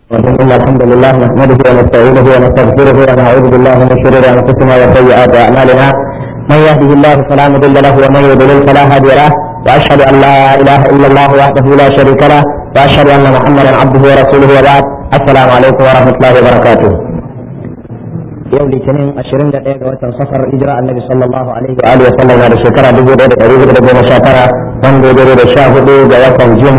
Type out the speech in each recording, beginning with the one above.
إن الحمد لله نحمده ونستعينه ونستغفره ونعوذ بالله من شرور أنفسنا وسيئات أعمالنا من يهده الله فلا مضل له ومن يضلل فلا هادي له وأشهد أن لا إله إلا الله وحده لا شريك له وأشهد أن محمدا عبده ورسوله وبعد السلام عليكم ورحمة الله وبركاته yau litinin 21 ga watan safar hijira annabi sallallahu alaihi wa alihi wasallam da shekara 1419 wanda ya dare da 14 ga watan june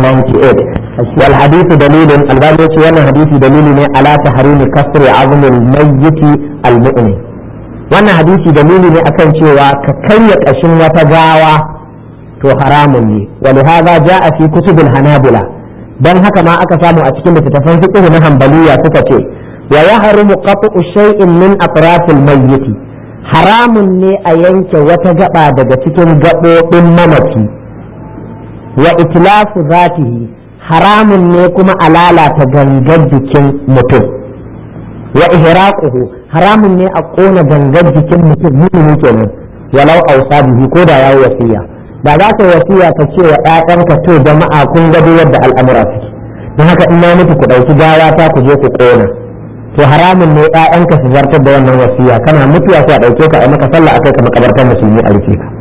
1998 wal hadithu dalilun albani ce wannan hadisi dalili ne ala tahrimi kasri azmil mayyiti al mu'min wannan hadisi dalili ne akan cewa ka karya kashin wata gawa to haramun ne wa lihadha jaa fi kutubil hanabila dan haka ma aka samu a cikin littattafan fiqh na hanbaliya suka ce wa yahrumu qat'u shay'in min atrafil mayyit haramun ne a yanke wata gaba daga cikin gabobin mamaci wa itlafu zatihi haramun ne kuma a lalata gangar jikin mutum wa ihraquhu haramun ne a kona gangar jikin mutum mumini kenan walau ausa bihi ko da yayi wasiya da za ka wasiya ka ce wa ƴaƴanka to jama'a kun gado yadda al'amura suke don haka in na mutu ku ɗauki gawa ta ku je ku kona to haramun ne ƴaƴanka su zartar da wannan wasiya kana mutuwa sai a ɗauke ka a maka sallah akai ka makabartar musulmi a rufe ka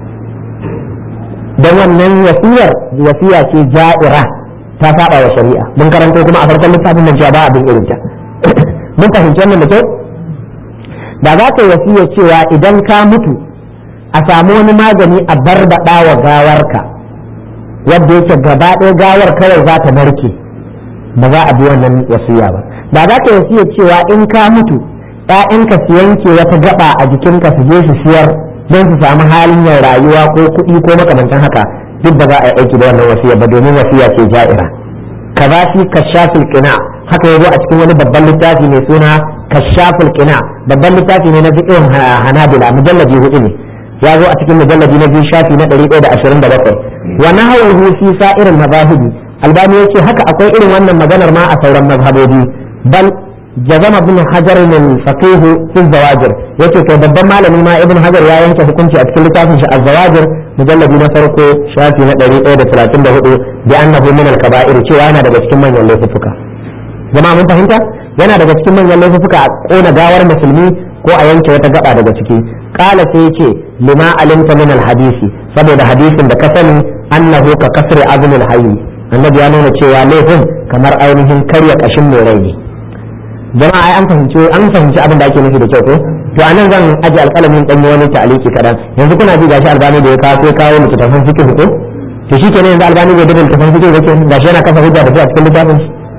don wannan wasiyar wasiya ce ja'ira ta saba wa shari'a mun karanto kuma a farkon littafin nan cewa ba abin irin ta mun fahimci wannan da kyau da za ka wasiya cewa idan ka mutu a samu wani magani a barbaɗa wa gawarka wadda yake gaba ɗaya gawar kawai za ta narke ba za a bi wannan wasiya ba da za ka wasiya cewa in ka mutu ‘ya'yanka su yanke wata gaba a jikinka su je su siyar don su samu halin yin rayuwa ko kuɗi ko makamantan haka duk ba za a yi aiki da wannan wasiya ba domin wasiya ce ja'ira kaza shi kashafil qina haka yazo a cikin wani babban littafi mai suna kashafil qina babban littafi ne na fiqhin hanabila mujalladi hudu ne ya zo a cikin mujalladi na biyu shafi na 127 wa nahawu fi sa'irin mazahibi albani yace haka akwai irin wannan maganar ma a sauran mazhabobi bal jazama ibn hajar min faqih fi zawajir yace kai babban malami ma ibn hajar ya yanke hukunci a cikin littafin shi az-zawajir mujalladi na farko shafi na 134 bi annahu min al-kaba'ir cewa yana daga cikin manyan laifuka jama'a mun fahimta yana daga cikin manyan laifuka a kona gawar musulmi ko a yanke wata gaba daga ciki kala sai yace lima alimta min al-hadisi saboda hadisin da ka sani annahu ka kasri azmi al-hayy annabi ya nuna cewa laifin kamar ainihin karya kashin mai rai ne jama'a ai an fahimci an fahimci abin da ake nufi da kyau ko to anan zan aje alƙalamin dan wani ta'aliki kadan yanzu kuna ji gashi albani da ya kawo sai kawo littafin fiqh ko to shi kenan yanzu albani bai da littafin fiqh ba ke gashi yana kafa hujja da shi a cikin littafin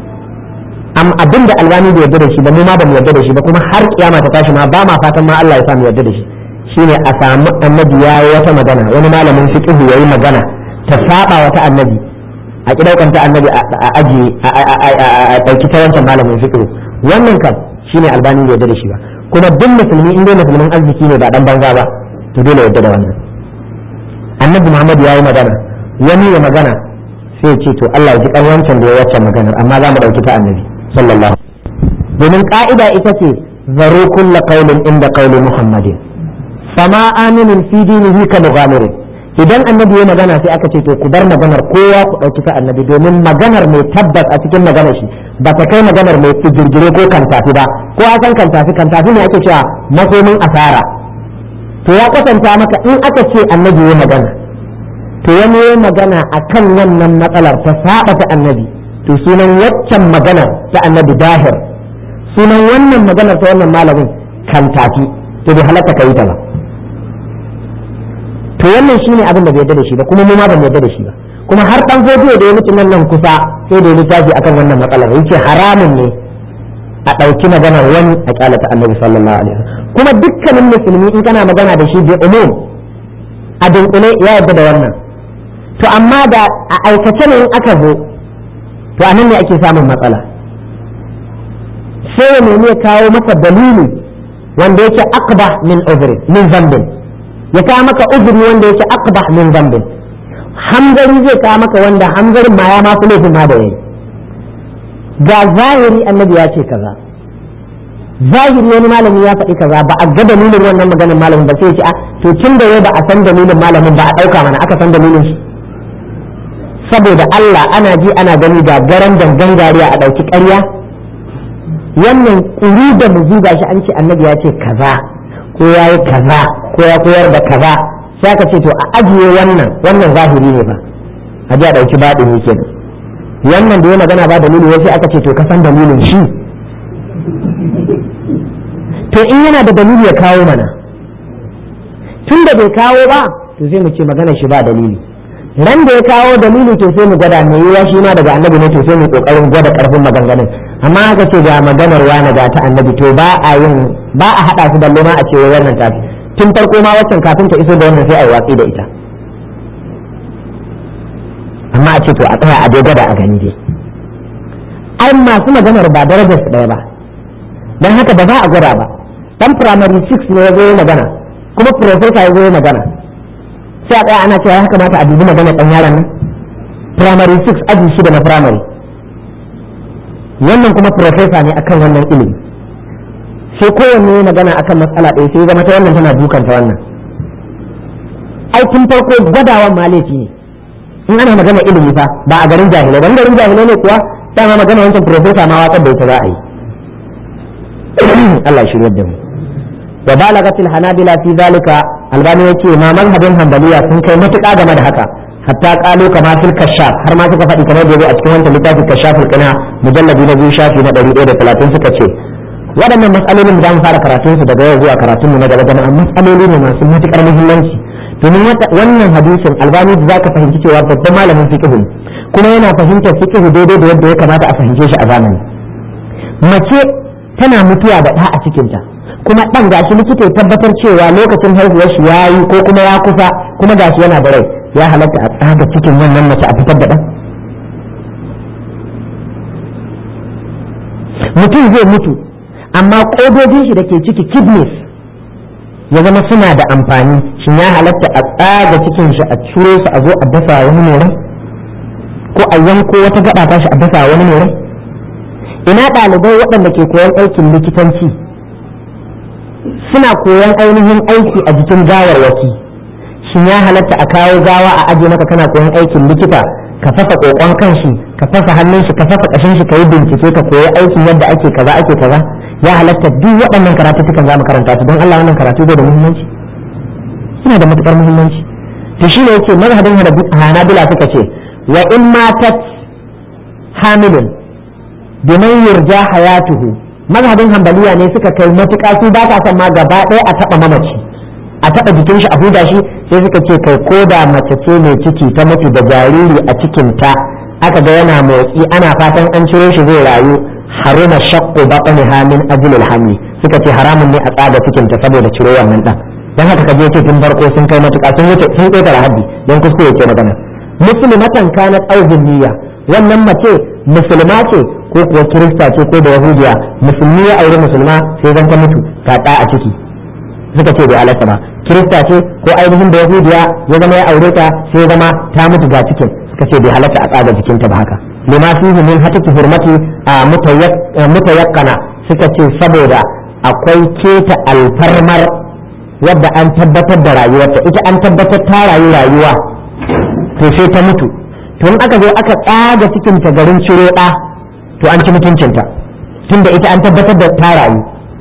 am abin da albani bai yarda da shi ba mu ma ba mu yarda da shi ba kuma har kiyama ta tashi ma ba ma fatan ma Allah ya sa mu yarda da shi shine a samu annabi ya yi wata magana wani malamin fiqh yayi magana ta saba wata annabi a kidaukanta annabi a aji a dauki ta wancan malamin fiqh wannan kam shine albani bai yarda da shi ba kuma duk musulmi in dai musulmin arziki ne ba dan banza ba to dole yarda da wannan annabi muhammad ya yi magana wani ya magana sai ya ce to Allah ya ji kan wancan da ya wacce maganar amma za mu dauki ta annabi sallallahu domin ka'ida ita ce zaro kulla qaulin inda qauli muhammadin fama aminin fi dinihi ka mughamirin idan annabi ya magana sai aka ce to ku bar maganar kowa ku dauki ta annabi domin maganar mai tabbas a cikin maganar shi ba ta kai maganar mai girgire ko kantafi ba ko a san kantafi kantafi ne ake cewa makomin asara to ya kwatanta maka in aka ce annabi ya magana to wani ya magana a kan wannan matsalar ta saba ta annabi to sunan waccan maganar ta annabi dahir sunan wannan maganar ta wannan malamin kantafi to bai halatta ka yi ta ba to wannan shine abin da bai yarda da shi ba kuma mu ma ban yarda da shi ba kuma har dan fodiyo da ya mutu nan nan kusa sai da ya littafi akan wannan matsalar yace haramun ne a ɗauki maganar wani a kyalata annabi sallallahu alaihi wasallam kuma dukkanin musulmi in kana magana da shi bi umum a dunkule ya yarda da wannan to amma da a aikace ne in aka zo to anan ne ake samun matsala sai ya nemi ya kawo maka dalili wanda yake aqbah min uzri min zambin ya kawo maka uzuri wanda yake aqbah min zambin hamzari zai kawo maka wanda hamzarin ma ya ma fi laifin ma da yayi ga zahiri annabi ya ce kaza zahiri wani malami ya faɗi kaza ba a ga dalilin wannan maganin malamin ba sai ya ce a to tun da yau ba a san dalilin malamin ba a ɗauka mana aka san dalilin shi saboda Allah ana ji ana gani ga garan dangan gariya a ɗauki ƙarya wannan kuri da muzu ga shi an ce annabi ya ce kaza ko ya yi kaza ko ya koyar da kaza sai aka ce to a ajiye wannan wannan zahiri ne ba a ji a ɗauki baɗin ne kenan wannan da ya magana ba dalili sai aka ce to ka san dalilin shi to in yana da dalili ya kawo mana tun da bai kawo ba to sai mu ce maganar shi ba dalili ran da ya kawo dalili to sai mu gwada mai yiwa shi ma daga annabi ne to sai mu kokarin gwada karfin maganganun amma aka ce ga maganar wani ga ta annabi to ba a yin ba a hada su balle ma a ce wannan tafi tun farko ma waccan kafin ta iso da wannan sai a yi watsi da ita amma a ce to a tsaya a dai gwada a gani dai ai masu maganar ba darajar su ɗaya ba dan haka ba za a gwada ba dan primary 6 ne ya zo magana kuma professor ya zo magana sai a tsaya ana cewa ya kamata a dubi magana dan yaron nan primary 6 aji shida na primary wannan kuma professor ne akan wannan ilimi sai kowanne ya magana akan matsala ɗaya sai zama ta wannan tana dukanta wannan ai tun farko gwadawan ma laifi ne in ana magana ilimi fa ba a garin jahilai dan garin jahilai ne kuwa dama magana wancan professor ma watsar da ita za a yi Allah shirya da mu wa balagatil hanabila fi zalika albani yace ma mazhabin hanbaliya sun kai matuƙa game da haka hatta qalu kama fil kashaf har ma suka faɗi kamar da yake a cikin wancan littafin kashaful kana mujalladi na biyu shafi na 130 suka ce waɗannan matsalolin da mu fara karatun su daga yau zuwa karatun mu na gaba jama'a matsaloli ne masu matuƙar muhimmanci domin wannan hadisin albani da zaka fahimci cewa babban malamin fiqh ne kuma yana fahimtar fiqh daidai da yadda ya kamata a fahimce shi a zamani mace tana mutuwa da ɗa a cikinta kuma ɗan gashi likita ya tabbatar cewa lokacin haihuwar shi ya yi ko kuma ya kusa kuma gashi yana da rai ya halatta a tsaga cikin wannan mace a fitar da ɗan mutum zai mutu amma ƙodojin shi da ke ciki kidneys ya zama suna da amfani shin ya halatta a tsaga cikin shi a ciro su a zo a dasa wani mai ko a yanko wata gaba ta shi a dasa wani mai ina ɗalibai waɗanda ke koyon aikin likitanci suna koyon ainihin aiki a jikin gawarwaki shin ya halatta a kawo gawa a aje maka kana koyon aikin likita ka fasa kokon kanshi ka fasa hannun shi ka fasa kashin shi ka yi bincike ka koyi aikin yadda ake kaza ake kaza ya halatta duk waɗannan karatu sukan za mu karanta su don Allah wannan karatu zai da muhimmanci suna da matukar muhimmanci to shi ne yake mazhabin hanabila suka ce wa in matat hamilun biman yurja hayatuhu mazhabin hambaliya ne suka kai matuƙa su ba ta son ma gaba ɗaya a taɓa mamaci a taɓa jikin shi a huda shi sai suka ce kai ko da mace ce mai ciki ta mutu da jariri a cikinta aka ga yana motsi ana fatan an ciro shi zai rayu haruma shaqqu batniha min ajli alhamli suka ce haramun ne a tsaga cikinta saboda ciro wannan dan dan haka kaje ce tun farko sun kai matuƙa sun wuce sun kai haddi dan kuskure ke magana muslimatan kanat aw niyya wannan mace musulma ce ko kuwa kirista ce ko da yahudiya musulmi ya aure musulma sai zan ta mutu ta ɗa a ciki suka ce bai alaka ba kirista ce ko ainihin da yahudiya ya zama ya aure ta sai zama ta mutu ga cikin suka ce bai halatta a tsaga jikinta ba haka lima fihi min hataki hurmati a mutayakkana suka ce saboda akwai keta alfarmar wadda an tabbatar da rayuwarta ita an tabbatar ta rayu rayuwa to sai ta mutu to in aka zo aka tsaga cikinta garin ciro ɗa to an ci mutuncinta tunda ita an tabbatar da ta rayu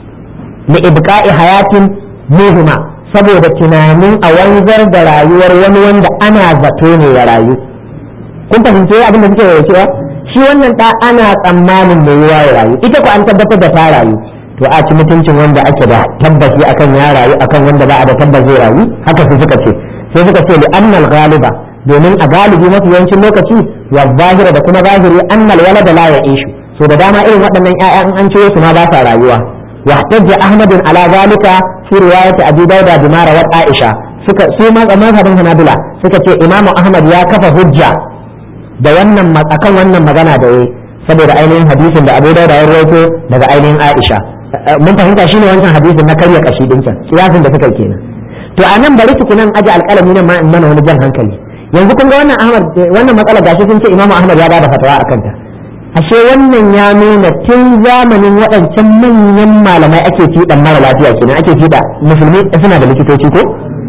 li ibqa'i hayatin muhima saboda tunanin a wanzar da rayuwar wani wanda ana zato ne ya rayu kun fahimci abin da suke yau cewa shi wannan da ana tsammanin mai yiwa ya rayu ita ko an tabbatar da ta rayu to a ci mutuncin wanda ake da tabbaci akan ya rayu akan wanda ba a da tabbas zai rayu haka su suka ce sai suka ce li annal ghaliba domin a galibi mafi yawancin lokaci wa zahira da kuma zahiri annal walada la ya'ishu so da dama irin waɗannan ƴaƴa in an ciro su ma ba sa rayuwa wa hajja ahmad ala zalika fi riwayat abi dauda bi mara wa aisha suka su ma mazhabin hanabila suka ce imamu ahmad ya kafa hujja da wannan akan wannan magana da yayi saboda ainihin hadisin da abu dauda ya rawaito daga ainihin aisha mun fahimta shine wancan hadisin na karya kashi din can kiyasin da suka kenan to a nan bari tukunan aji alƙalami nan ma in mana wani jan hankali yanzu kun ga wannan ahmad wannan matsala gashi sun ce imamu ahmad ya bada fatawa akan ta ashe wannan ya nuna tun zamanin waɗancan manyan malamai ake fiɗan mara lafiya kenan ake fiɗa musulmi suna da likitoci ko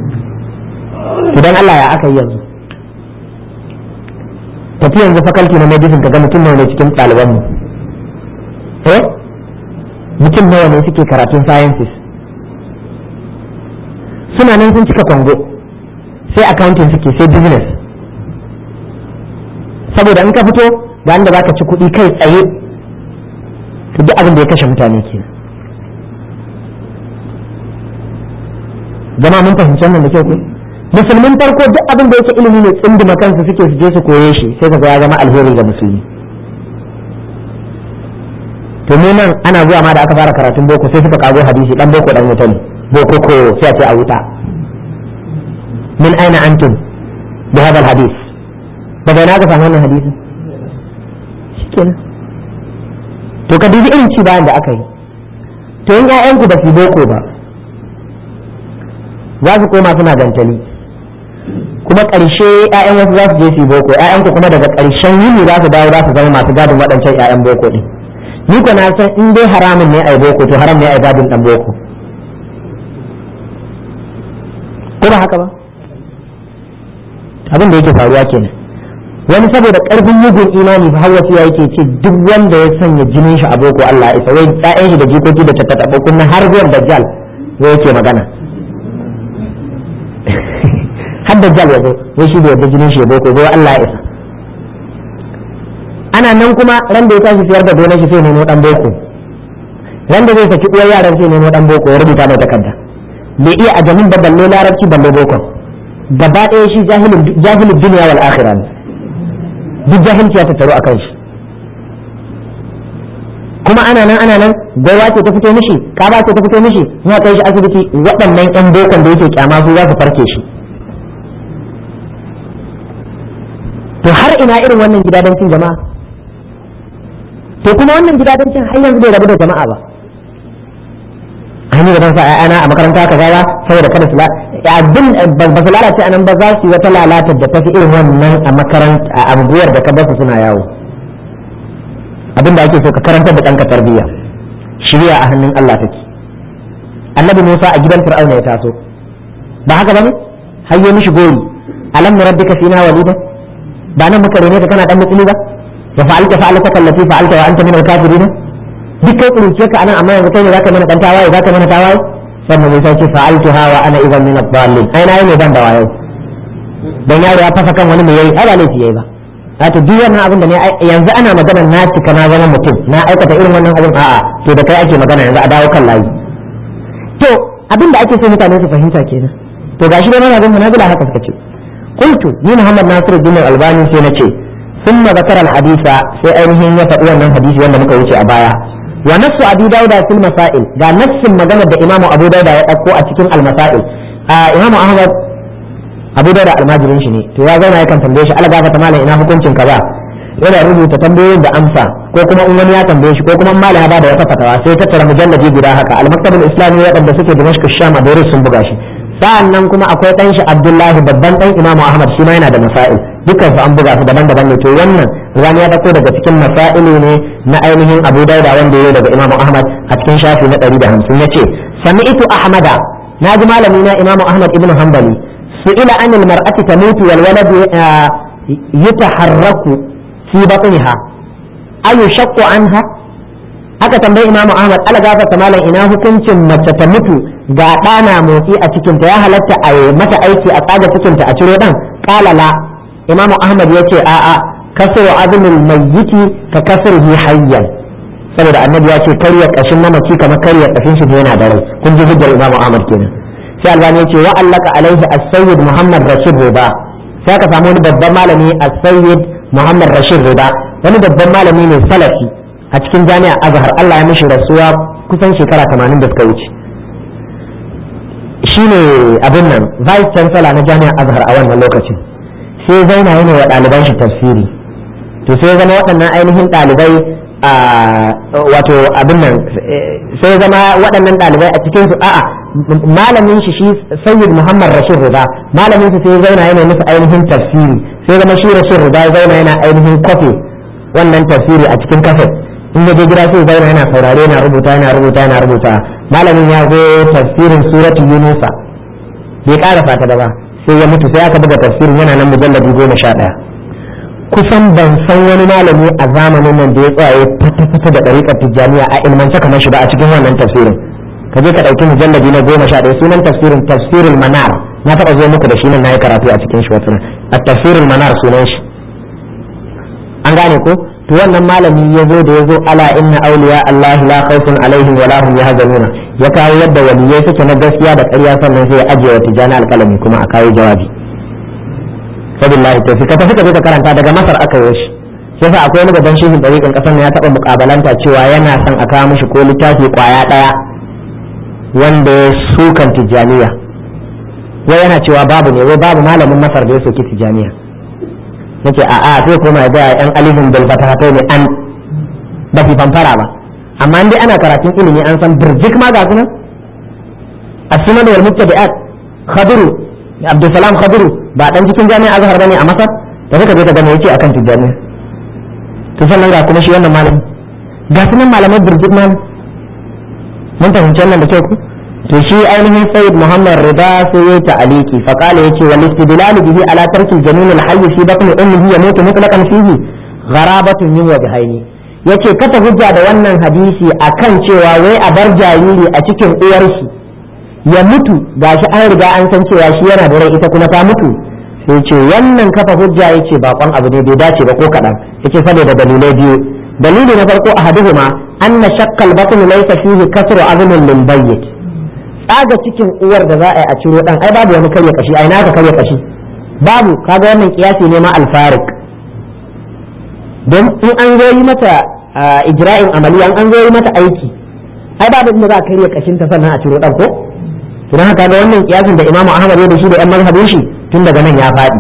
idan Allah ya aka yi yanzu tafi yanzu fakalti na medicine ka ga mutum ne cikin ɗaliban mu eh mutum nawa ne suke karatun sciences suna nan sun cika kwango sai accounting suke sai business saboda in ka fito ga inda zaka ci kuɗi kai tsaye to duk abin da ya kashe mutane ke jama mun fahimci wannan da kyau ko musulmin farko duk abin da yake ilimi ne tsindima kansu suke su je su koye shi sai kaga ya zama alheri ga musulmi to mu nan ana zuwa ma da aka fara karatun boko sai suka kago hadisi dan boko dan wuta ne boko ko sai a ce a wuta min aina antum bi hada hadis daga ina ka samu wannan hadisi shikenan to ka dubi irin ci bayan da aka yi to in ƴaƴanku ba su boko ba za su koma suna gantali kuma ƙarshe ƴaƴan wasu za su je su boko ƴaƴanku kuma daga ƙarshen yini za su dawo za su zama masu gadin waɗancan ƴaƴan boko ɗin ni ko na san in dai haramun ne ai boko to haram ne ai gadin ɗan boko ko ba haka ba abin da yake faruwa kenan wani saboda karfin mugun imani fa hawa ya yake ce duk wanda ya sanya jinin shi a boko Allah ya isa wai ƴaƴan shi da jikoki da tattaɓa kunna har zuwan dajjal wai yake magana har dajjal ya zo wai shi da yadda jinin shi ya boko wai Allah ya isa ana nan kuma ran da ya tashi siyar da gonar shi sai nemo dan boko ran da zai saki uwar yaran sai nemo dan boko ya rubuta mai takarda bai iya ajamin ba balle larabci balle boko gaba ɗaya shi jahilin duniya wal akhirah ne duk jahilci ya tattaru akan shi kuma ana nan ana nan gaiwa ce ta fito mishi kaba ce ta fito mishi ya kai shi asibiti waɗannan ƴan bokon da yake kyama su za su farke shi to har ina irin wannan gidadancin jama'a to kuma wannan gidadancin har yanzu bai rabu da jama'a ba hanyar da sa ana a makaranta ka gawa saboda kada su abin ba su lalace a nan ba za su yi wata lalatar da tafi irin wannan a makaranta a anguwar da ka basu suna yawo abin da ake so ka karantar da ɗanka tarbiyya shirya a hannun Allah take annabi Musa a gidan Fir'auna ya taso ba haka bane hayyo mishi gori alam nurabbika fina walida ba nan muka rene ka kana dan mutsili ba wa fa'alta fa'alta kallati fa'alta wa anta min al-kafirin duk kai kuruce ka anan amma yanzu kai ne zaka mana dan tawaye zaka mana tawaye sannan Musa ce fa'altuha wa ana idan min ad-dallin ai na yi ne ban da wayo dan yaro ya fasa kan wani mai yayi ai ba laifi yayi ba wato duk wannan abin da ne yanzu ana magana na cika na zama mutum na aikata irin wannan abin a'a to da kai ake magana yanzu a dawo kan layi to abin da ake so mutane su fahimta kenan to gashi dai mana bin munazila haka suka ce qultu ni Muhammad Nasiruddin Albani sai na ce ثم ذكر الحديث sai ainihin ya faɗi wannan hadisi wanda muka wuce a baya wa nassu abi dauda fil masail ga nassin maganar da imamu abu dauda ya ɗauko a cikin al masail imamu ahmad abu dauda almajirin shi ne to ya zauna yakan tambaye shi algafa ta malam ina hukuncin kaza yana rubuta tambayoyin da amsa ko kuma in wani ya tambaye shi ko kuma malam ya bada wata fatawa sai tattara mujalladi guda haka al maktabul islami waɗanda suke dimashq sham a Beirut sun buga shi sa'an nan kuma akwai ɗan shi abdullahi babban ɗan imamu ahmad shi ma yana da masail dukkan su an buga su daban-daban ne to wannan rani ya dauko daga cikin masailu ne na ainihin abu dauda wanda ya daga imamu ahmad a cikin shafi na 150 yace sami'tu ahmada naji malami na imamu ahmad ibn hanbali su'ila anil mar'ati tamutu wal walad yataharraku fi batniha ayu shaqqu anha aka tambayi imamu ahmad ala gafarta malam ina hukuncin mace ta mutu ga ɗana motsi a cikinta ya halatta a mata aiki a tsaga cikinta a ciro ɗan ƙala la imamu ahmad ya ce a'a kasar azumin mayyiti ka kasar hi hayyan saboda annabi ya ce karya kashin mamaci kamar karya kashin shi yana da rai kun ji hujjar imamu ahmad kenan sai albani ya ce wa allaka alaihi as-sayyid muhammad rashid riba sai ka samu wani babban malami as-sayyid muhammad rashid riba wani babban malami ne salafi a cikin jami'a azhar Allah ya mishi rasuwa kusan shekara 80 da suka wuce shine abin nan vice chancellor na jami'a azhar a wannan lokacin sai zauna yana wa ɗaliban shi tafsiri to sai zama waɗannan ainihin ɗalibai a wato abin nan sai zama waɗannan ɗalibai a cikin su a'a malamin shi shi sayyid muhammad rashid rida malamin shi sai zauna yana musu ainihin tafsiri sai zama shi rashid rida ya zauna yana ainihin kwafe wannan tafsiri a cikin kafet in ya je gida sai zauna yana saurare yana rubuta yana rubuta yana rubuta malamin ya zo tafsirin suratul yunusa bai ƙara fata da ba sai ya mutu sai aka buga tafsirin yana nan mujalladi goma sha ɗaya kusan ban san wani malami a zamanin nan da ya tsaye fata-fata da ɗariƙar tijjaniya a ilmance kamar shi ba a cikin wannan tafsirin ka je ka ɗauki mujallabi na goma sha ɗaya sunan tafsirin tafsirin manar na taɓa zo muku da shi nan na yi karatu a cikin shi wata a tafsirin manar sunan shi an gane ko to wannan malami ya zo da ya zo ala inna auliya Allah la khawfun alaihim wa la hum yahzanuna ya kawo yadda waliyai suke na gaskiya da ƙarya sannan sai ya ajiye wa tijani alƙalami kuma a kawo jawabi sabillahi to ka tafi ka je ka karanta daga masar aka yi shi sai fa akwai wani gaban shehin dariƙin ƙasar ya taɓa muƙabalanta cewa yana son a kawo mishi ko littafi ƙwaya ɗaya wanda ya sukan tijjaniya wai yana cewa babu ne wai babu malamin masar da ya soki tijjaniya nake a a sai koma da yan alifin bil fatahatai ne an ba fi fanfara ba amma dai ana karatun ilimi an san birjik ma ga sunan as-sunan wal muttabi'at khadiru abdulsalam khadiru ba dan cikin jami'a azhar bane a masar da suka je ka gane yace akan tijjaniya to sannan ga kuma shi wannan malami ga sunan malamai birjik malam mun fahimci wannan da kyau ku to shi ainihin sayyid muhammad rida sai ya ta'aliki fa qala yace wal istidlal bihi ala tarki jamin al hayy fi batn ummihi yamutu mutlaqan fihi gharabatun min wajhaini yace kata hujja da wannan hadisi akan cewa wai a bar jariri a cikin uwar shi ya mutu gashi an riga an san cewa shi yana da rai ita kuma ta mutu sai ce wannan kafa hujja yace bakon abu ne bai dace ba ko kadan yace saboda dalilai biyu dalili na farko ahaduhuma anna shakkal batn laysa fihi kasru azmin lil bayyit tsaga cikin uwar da za a yi a ciro dan ai babu wani karya kashi ai naka karya kashi babu kaga wannan kiyasi ne ma alfarik don in an zo yi mata ijra'in amaliya an zo yi mata aiki ai babu inda za a karya kashin ta sannan a ciro dan ko to dan haka ga wannan kiyasin da imamu ahmad ya da shi da yan mazhabin shi tun daga nan ya faɗi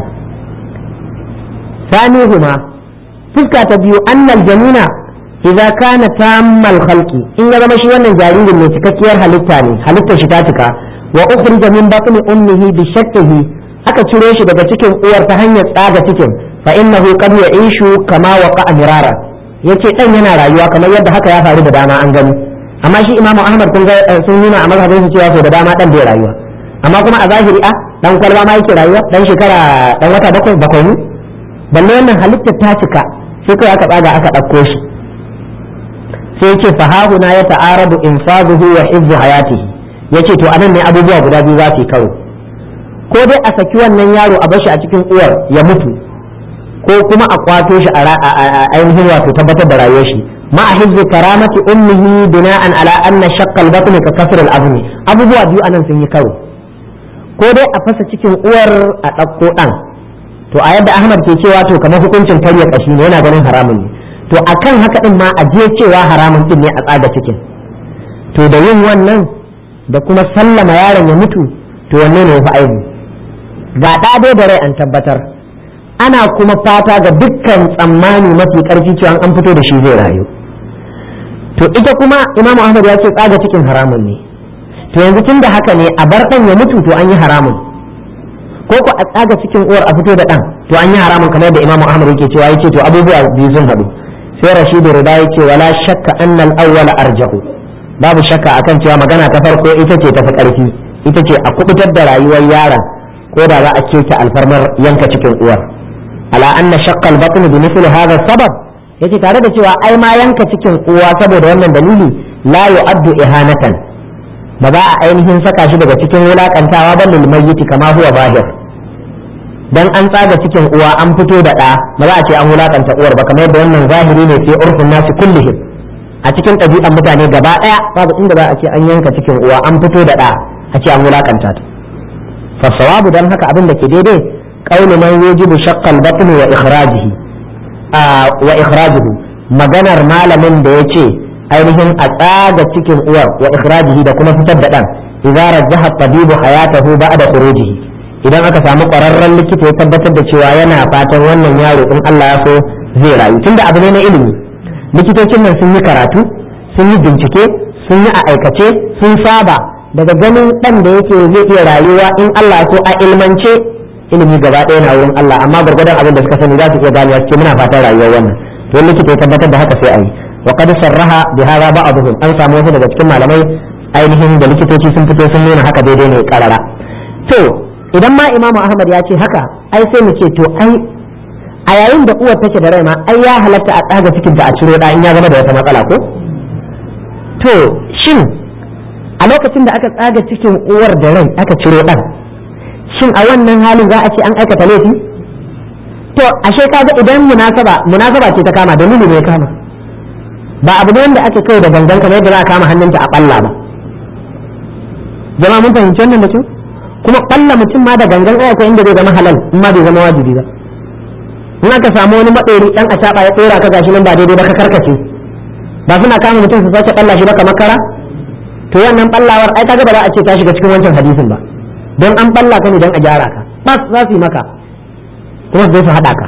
sanihuma fuska ta biyu annal jamina idza kana tammal khalqi in ya zama shi wannan jaririn mai cikakkiyar halitta ne halittar shi ta cika wa ukhrija min batni ummihi bi shakkihi aka ciro shi daga cikin uwar ta hanyar tsaga cikin fa innahu qad ya'ishu kama waqa mirara yace dan yana rayuwa kamar yadda haka ya faru da dama an gani amma shi imamu ahmad kun ga sun nuna a mazhabin su cewa so da dama dan bai rayuwa amma kuma a zahiri a dan kwalba ma yake rayuwa dan shekara dan wata bakwai bakwai ne balle wannan halittar ta cika sai kai aka tsaga aka ɗauko shi sai yace fa hahuna ya ta'arabu infazuhu wa hifzu hayatihi yace to anan ne abubuwa guda biyu za su yi karo ko dai a saki wannan yaro a bashi a cikin uwar ya mutu ko kuma a kwato shi a ainihin wato tabbatar da rayuwar shi ma a hifzu karamati ummihi bina'an ala anna shaqqa al-batn ka kasr al-azmi abubuwa biyu anan sun yi karo ko dai a fasa cikin uwar a ɗauko ɗan to a yadda ahmad ke cewa to kamar hukuncin karya kashi ne yana ganin haramun ne to akan haka din ma a je cewa haramun din ne a tsaga cikin to da yin wannan da kuma sallama yaron ya mutu to wanne ne yafi aibu ga ɗa da rai an tabbatar ana kuma fata ga dukkan tsammani mafi ƙarfi cewa an fito da shi zai rayu to ita kuma imamu ahmad ya ce tsaga cikin haramun ne to yanzu tun da haka ne a bar ɗan ya mutu to an yi haramun ko ko a tsaga cikin uwar a fito da ɗan to an yi haramun kamar da imamu ahmad yake cewa yake to abubuwa biyu sun haɗu sai rashidu rida yake wala shakka annal awwala arjahu babu shakka akan cewa magana ta farko ita ce tafi ƙarfi ita ce a kubutar da rayuwar yaron ko da za a keta alfarmar yanka cikin uwar ala anna shaqqa al-batn bi mithli hadha sabab yace tare da cewa ai ma yanka cikin uwa saboda wannan dalili la yu'addu ihanatan ba za a ainihin saka shi daga cikin wulakantawa ba lil mayyiti kama huwa zahir dan an tsaga cikin uwa an fito da ɗa ba za a ce an wulakanta uwar ba kamar yadda wannan zahiri ne sai urfin nasu kullihim a cikin ɗabi'an mutane gaba ɗaya babu inda za a ce an yanka cikin uwa an fito da ɗa a ce an wulakanta ta fa sawabu dan haka abin da ke daidai qaulu man yajibu shaqqal batn wa ikhrajihi wa ikhrajuhu maganar malamin da yace ainihin a tsaga cikin uwar wa ikhrajihi da kuma fitar da ɗan idza rajjaha tabibu hayatahu ba'da khurujihi idan aka samu ƙwararren likita ya tabbatar da cewa yana fatan wannan yaro in Allah ya so zai rayu tunda abu ne na ilimi likitocin nan sun yi karatu sun yi bincike sun yi a aikace sun saba daga ganin ɗan da yake zai iya rayuwa in Allah ya so a ilmance ilimi gaba ɗaya na wurin Allah amma gwargwadon abin da suka sani za su iya ganewa ce muna fatan rayuwar wannan to likita ya tabbatar da haka sai a yi wa qad sarraha bi hadha ba'dhum an samu wasu daga cikin malamai ainihin da likitoci sun fito sun nuna haka daidai ne karara to idan ma imamu ahmad ya ce haka ai sai mu ce to ai a yayin da uwar take da rai ma ai ya halatta a tsaga cikin ta a ciro da in ya zama da wata matsala ko to shin a lokacin da aka tsaga cikin uwar da rai aka ciro dan shin a wannan halin za a ce an aikata laifi to ashe kaga idan munasaba munasaba ce ta kama dalili ne ya kama ba abu ne wanda ake kai da gangan kamar yadda za a kama hannunta a balla ba jama'a mun fahimci wannan da kyau kuma balla mutum ma da gangan ai akwai inda zai zama halal in ma bai zama wajibi ba in aka samu wani maɗori ɗan a caɓa ya tsora ka gashi nan ba daidai ba ka karkace ba suna kama mutum su sace ɓalla shi ba kamar kara to wannan ɓallawar ai kaga ba za a ce ta shiga cikin wancan hadisin ba don an ɓalla ka ne don a gyara ka bas za su yi maka kuma su su haɗa ka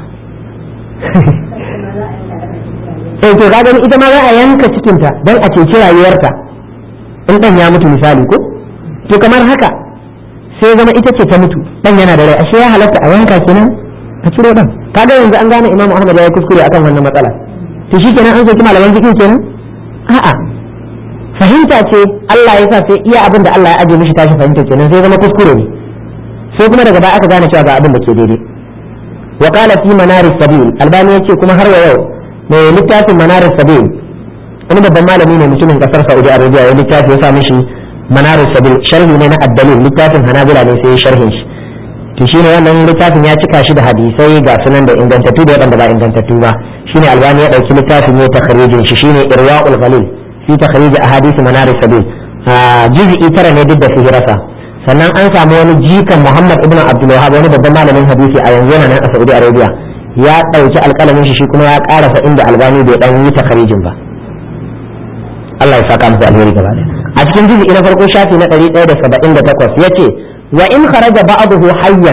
eh to ka gani ita ma za a yanka cikinta don a ceci rayuwarta in ɗan ya mutu misali ko to kamar haka sai zama ita ce ta mutu ɗan yana da rai ashe ya halatta a yanka kenan a ciro ɗan kaga yanzu an gane imamu ahmad ya yi kuskure akan wannan matsala to shi kenan an soki malaman fiqh kenan a'a fahimta ce Allah ya sa sai iya abin da Allah ya aje mishi tashi fahimta kenan sai zama kuskure ne sai kuma daga baya aka gane cewa ga abin da ke daidai wa qala fi manar sabil albani yace kuma har wa yau mai littafin manar sabil wani babban malami ne mutumin kasar Saudi Arabia ya littafi ya sa mishi manar sabil sharhi ne na addalil littafin hanabila ne sai ya sharhin shi to shine wannan littafin ya cika shi da hadisai ga sunan da ingantattu da waɗanda ba ingantattu ba shine albani ya ɗauki littafin ne takharijin shi shine irwaul ghalil fi takhrij ahadith manar sabil juz'i tara ne duk da sihirasa sannan an samu wani jikan Muhammad ibn Abdul Wahhab wani babban malamin hadisi a yanzu yana nan a Saudi Arabia ya ɗauki alƙalamin shi shi kuma ya ƙarasa inda albani bai dan yi takharijin ba Allah ya saka musu alheri gaba a cikin juz'i na farko shafi na 178 yace وإن خرج بعضه حيا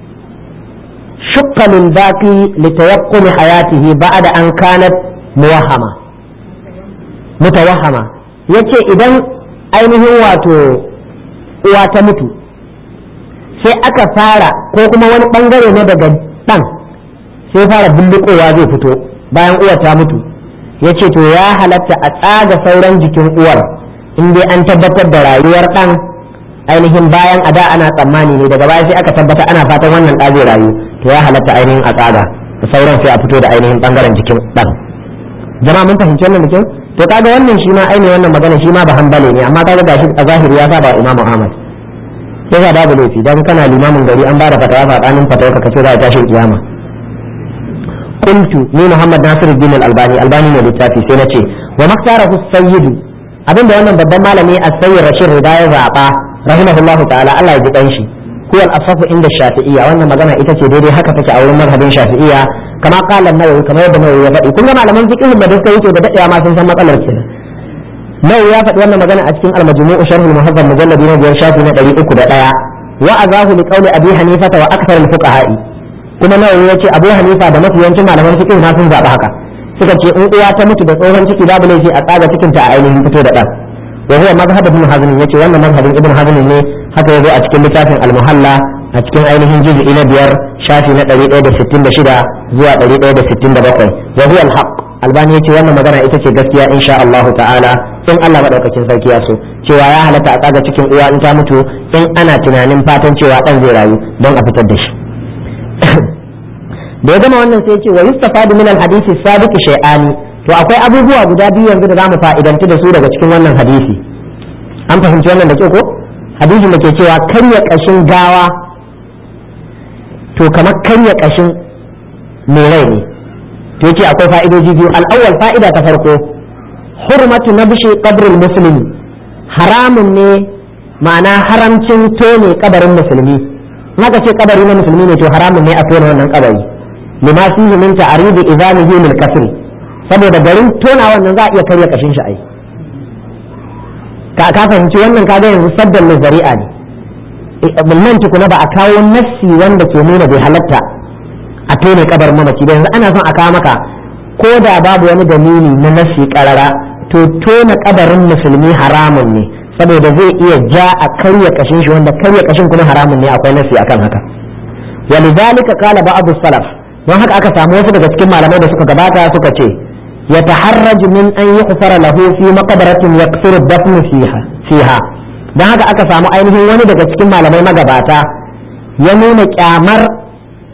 شق من باقي لتيقن حياته بعد أن كانت موهمة متوهمة yace idan ainihin wato uwa ta mutu sai aka fara ko kuma wani bangare na daga ɗan sai fara bullukowa zai fito bayan uwar ta mutu yace to ya halatta a tsaga sauran jikin uwar in dai an tabbatar da rayuwar ɗan ainihin bayan a da ana tsammani ne daga baya sai aka tabbata ana fatan wannan ɗa zai rayu to ya halatta ainihin a tsaga da sauran sai a fito da ainihin bangaren jikin ɗan jama'a mun fahimci wannan da kyau to kaga wannan shi ma ainihin wannan magana shi ma ba hanbale ne amma kaga gashi a zahiri ya saba imamu ahmad sai ga babu laifi dan kana limamin gari an bada fatawa fadanin fatawa ka kace za a tashi kiyama qultu ni muhammad nasiruddin al-albani albani ne littafi sai nace wa maktarahu sayyidu abinda wannan babban malami as-sayyid rashid rida ya zaba rahimahullahu ta'ala Allah ya ji dan shi huwa al-asafu inda shafi'iyya wannan magana ita ce daidai haka take a wurin mazhabin shafi'iyya kama qala an-nawawi kamar yadda nawawi ya faɗi kun ga malaman fiqh da duka yake da dadewa ma sun san matsalar kenan nawawi ya faɗi wannan magana a cikin al-majmu' sharh al-muhazzab mujallad na biyar shafi na 301 wa azahu li qawli abi hanifa wa akthar al-fuqaha'i kuma nawawi yace abu hanifa da mafiyancin malaman fiqh ma sun zaɓi haka suka ce in uwa ta mutu da tsohon ciki babu laifi a tsaga cikin ta a ainihin fito da ɗan وهو مذهب ابن حزم يتي وانا مذهب ابن حزم ne haka yazo a cikin littafin al-muhalla a cikin ainihin juz'i na biyar shafi na 166 zuwa 167 wa huwa al-haq albani yace wannan magana ita ce gaskiya insha Allah ta'ala in Allah madaukakin sarki ya so cewa ya halatta a tsaga cikin uwa in ta mutu in ana tunanin fatan cewa dan zai rayu don a fitar da shi da ya gama wannan sai ya ce wa yustafadu min al-hadisi sabiq shay'ani to akwai abubuwa guda biyu yanzu da zamu fa'idanci da su daga cikin wannan hadisi an fahimci wannan da ke ko hadisin da ke cewa karya kashin gawa to kamar karya kashin mai rai ne to yake akwai fa'idoji biyu al'awwal fa'ida ta farko hurmatu nabshi qabril muslimi haramun ne ma'ana haramcin tone kabarin musulmi naka ce kabari na musulmi ne to haramun ne a tone wannan kabari lima fihi min ta'ridi idanihi lil kasri saboda garin tona wannan za a iya karya kashin shi ai ka ka fahimci wannan kaga yanzu saddan zari'a ne nan tukuna ba a kawo nassi wanda ke nuna bai halatta a tone kabar mamaci ba yanzu ana son a kawo maka ko da babu wani dalili na nassi karara to tona kabarin musulmi haramun ne saboda zai iya ja a karya kashin shi wanda karya kashin kuma haramun ne akwai nassi akan haka ولذلك قال بعض السلف don haka aka samu wasu daga cikin malamai da suka gabata suka ce يتحرج من أن يغفر له في مقبرة يكثر الدفن فيها فيها dan haka aka samu ainihin wani daga cikin malamai magabata ya nuna kyamar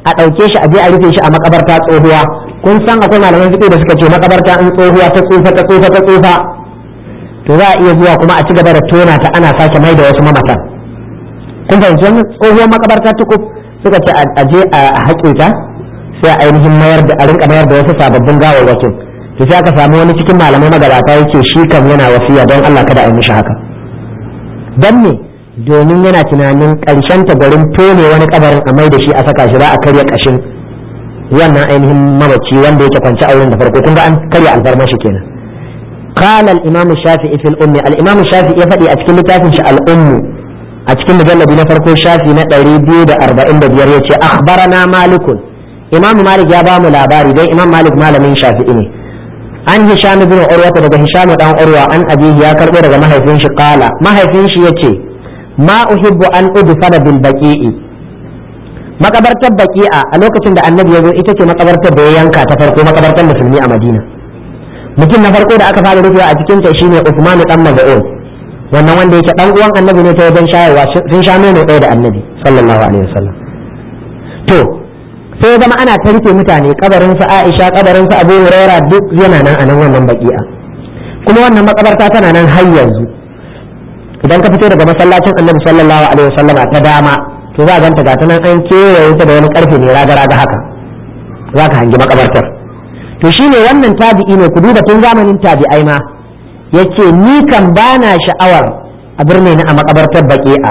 a ɗauke shi a je a rufe shi a makabarta tsohuwa kun san akwai malaman fiƙo da suka ce makabarta in tsohuwa ta tsufa ta tsufa ta tsufa to za a iya zuwa kuma a ci gaba da tona ta ana sake mai da wasu mamatan kun fahimci wannan tsohuwar makabarta tukuf suka ce a je a haƙe ta sai a ainihin mayar da a rinka mayar da wasu sababbin gawarwakin to sai aka samu wani cikin malamai magabata yake shi kan yana wasiya don Allah kada a yi mishi haka dan ne domin yana tunanin ƙarshen ta garin tone wani kabarin a mai da shi a saka shi za a karya kashin wannan ainihin mamaci wanda yake kwance a wurin da farko kun ga an karya alfarma shi kenan قال الإمام الشافعي في الأم الإمام الشافعي يفدي أتكلم لتافن الأم أتكلم مجلد نفرق الشافعي نتري بيود أربعين بديار يتي أخبرنا مالك إمام مالك يا بام لاباري دي إمام مالك مال من شافعي an hisham ibn urwa daga hisham dan urwa an abihi ya karbo daga mahaifin shi qala mahaifin shi yace ma uhibbu an udfana bil baqi'i makabartar baqi'a a lokacin da annabi ya zo ita ce makabartar da ya yanka ta farko makabartar musulmi a madina mutum na farko da aka fara rufewa a cikin ta shine usman dan maz'un wannan wanda yake dan uwan annabi ne ta wajen shayarwa sun sha nono ɗaya da annabi sallallahu alaihi wasallam to sai ya zama ana tarke mutane kabarin su Aisha kabarin su Abu Huraira duk yana nan a nan wannan baki'a kuma wannan makabarta tana nan har yanzu idan ka fito daga masallacin Annabi sallallahu alaihi wasallama ta dama to za a ganta ga nan an kewaye ta da wani karfe ne raga raga haka za ka hangi makabartar to shine wannan tabi'i ne ku duba tun zamanin tabi'ai ma yace ni kan bana sha'awar a birni na a makabartar baki'a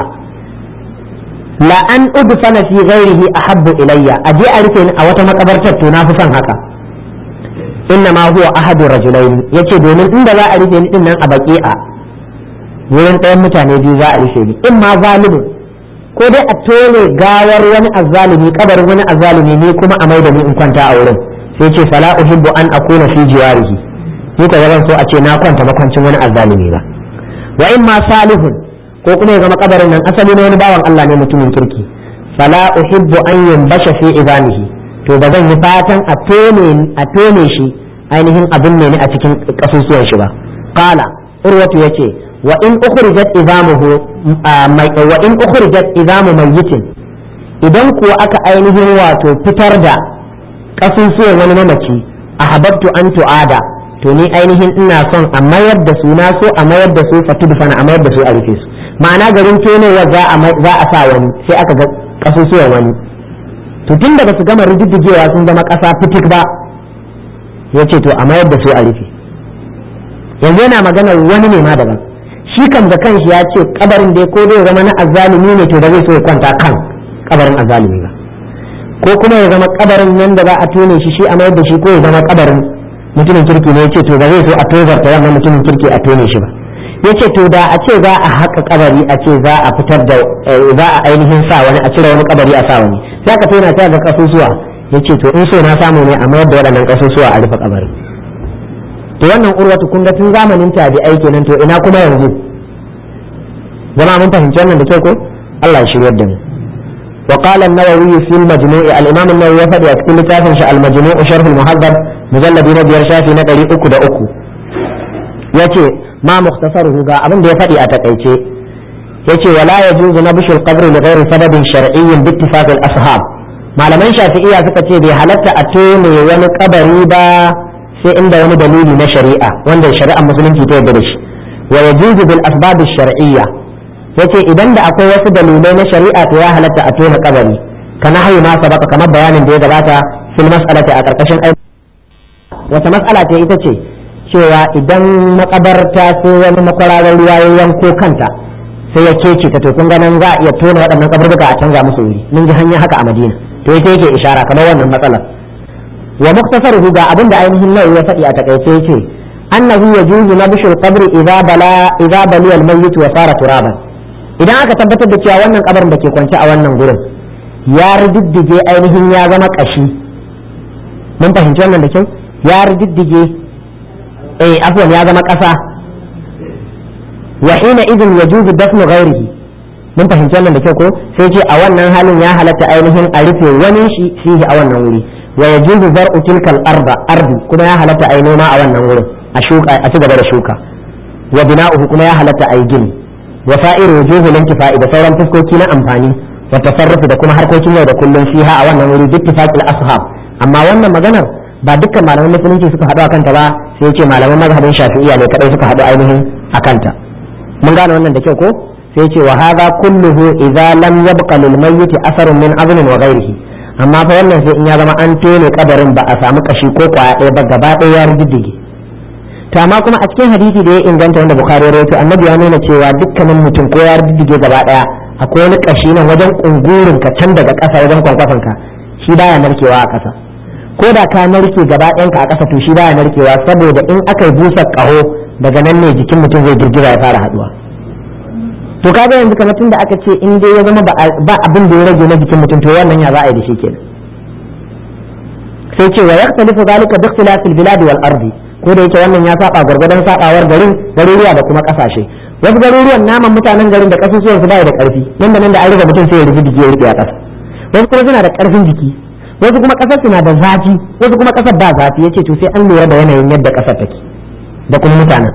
la an udfana fi ghairihi ahabbu ilayya aje a rufe ni a wata makabartar to na fi son haka inna ma huwa ahadu rajulaini yace domin inda za a rufe ni din nan a baqi'a wurin ɗayan mutane biyu za a rufe ni in ma zalimin ko dai a tole gawar wani azzalimi kabarin wani azzalimi ne kuma a maida ni in kwanta a wurin sai ce fala uhibbu an akuna fi jiwarihi ni ka zan so a ce na kwanta makwancin wani azzalimi ba wa in ma salihun ko kuma ya zama kabarin nan asali na wani bawan Allah ne mutumin kirki fala uhibbu an yumbasha fi idamihi to ba zan yi fatan a tone a tone shi ainihin abin ne a cikin kasusuwan shi ba qala urwatu yace wa in ukhrijat idamuhu wa in ukhrijat idamu mayyitin idan kuwa aka ainihin wato fitar da kasusuwan wani mamaci ahabbtu an tu'ada to ni ainihin ina son a mayar da su na so a mayar da su fatudfana a mayar da su a rufe su ma'ana garin tonowa za a sa wani sai aka ga kasusuwan wani to tun da ba su gama rididdigewa sun zama ƙasa fitik ba ya ce to a mayar da su a rufe yanzu yana magana wani ne ma daban shi kan da kanshi ya ce kabarin da ko zai zama na azzalumi ne to ba zai so ya kwanta kan kabarin azzalumi ba ko kuma ya zama kabarin nan da za a tone shi shi a mayar da shi ko ya zama kabarin mutumin kirki ne ya ce to ba zai so a tozarta wannan mutumin kirki a tone shi ba ya ce to da a ce za a haƙa kabari a ce za a fitar da za a ainihin sa wani a cire wani kabari a sa wani sai ka tona ta ga kasusuwa ya ce to in so na samu ne a mayar da waɗannan kasusuwa a rufe kabarin to wannan urwatu kun ga tun zamanin tabi'ai kenan to ina kuma yanzu zama mun fahimci wannan da kyau ko Allah ya shiryar da mu وقال النووي في المجموع الإمام النووي يفدي أتكلم تافن المجموع شرح المهذب مجلد نبي شافي نقري أكو دا أكو يتي ما مختصره ga abin da ya faɗi a takaice yace wala yajuzu nabshu al-qabr li ghairi sababin shar'iyyin bi ittifaq al-ashab malaman shafi'iyya suka ce bai halatta a tone wani kabari ba sai inda wani dalili na shari'a wanda shari'ar musulunci ta yarda da shi wa yajuzu bil asbab ash-shar'iyya yace idan da akwai wasu dalilai na shari'a to ya halatta a tona kabari kana hayi ma sabaka kamar bayanin da ya gabata fil mas'alati a karkashin aiki wata mas'ala ce ita ce cewa idan makabarta sai wani makwararar ruwa ya yanko kanta sai ya kece ta to kun ganin za a iya tona waɗannan kaburbuka a canza musu wuri mun ji hanya haka a Madina to ita yake ishara kamar wannan matsalar wa muktasaruhu ga abin da ainihin nawawi ya faɗi a takaice yace annahu yajuzu nabshu al-qabr idza bala idza bali al-mayyit wa sara turaban idan aka tabbatar da cewa wannan kabarin da ke kwance a wannan gurin ya riddige ainihin ya zama kashi mun fahimci wannan da kyau ya riddige eh afwan ya zama ƙasa wa hina idin yajuzu dafnu ghairihi mun fahimci wannan da kyau ko sai ce a wannan halin ya halatta ainihin a rufe wani shi fihi a wannan wuri wa yajuzu zar'u tilka al-arda ardi kuma ya halatta ai noma a wannan wurin a shuka a ci gaba da shuka wa bina'uhu kuma ya halatta ai gini wa sa'ir wujuhu lintifa'i da sauran fuskoki na amfani wa tasarrufi da kuma harkokin yau da kullum fiha a wannan wuri duk tifaqil ashab amma wannan maganar ba dukkan malaman musulunci suka haɗu akan ta ba sai ce malaman mazhabin shafi'iyya ne kadai suka haɗu ainihin akan ta mun gane wannan da kyau ko sai ce wa hadha kulluhu idza lam yabqa lil mayyit asarun min azmin wa ghairihi amma fa wannan sai in ya zama an tone kabarin ba a samu kashi ko kwaya ɗaya ba gaba ɗaya ya riddige to amma kuma a cikin hadisi da ya inganta wanda bukhari ya rawaito annabi ya nuna cewa dukkanin mutum ko ya riddige gaba ɗaya akwai wani kashi nan wajen kungurin ka can daga ƙasa wajen kwankwason ka shi baya narkewa a ƙasa ko da ka narke gaba ɗayanka a ƙasa to shi baya narkewa saboda in aka yi busa ƙaho daga nan ne jikin mutum zai girgiza ya fara haɗuwa to kaga yanzu kamar tun da aka ce in dai ya zama ba abin da ya rage na jikin mutum to wannan ya za a yi da shi kenan sai ce wa yaktalifu zalika bi ikhtilafil bilad wal ardi ko da yake wannan ya saba gwargwadon sabawar garin garuruwa da kuma kasashe wasu garuruwan naman mutanen garin da kasusuwan su bai da karfi nan da nan da an riga mutum sai ya rufe jiki ya rike a kasa wasu kuma suna da karfin jiki wasu kuma kasar suna da zafi wasu kuma kasar ba zafi yace to sai an lura da yanayin yadda kasar take da kuma mutanen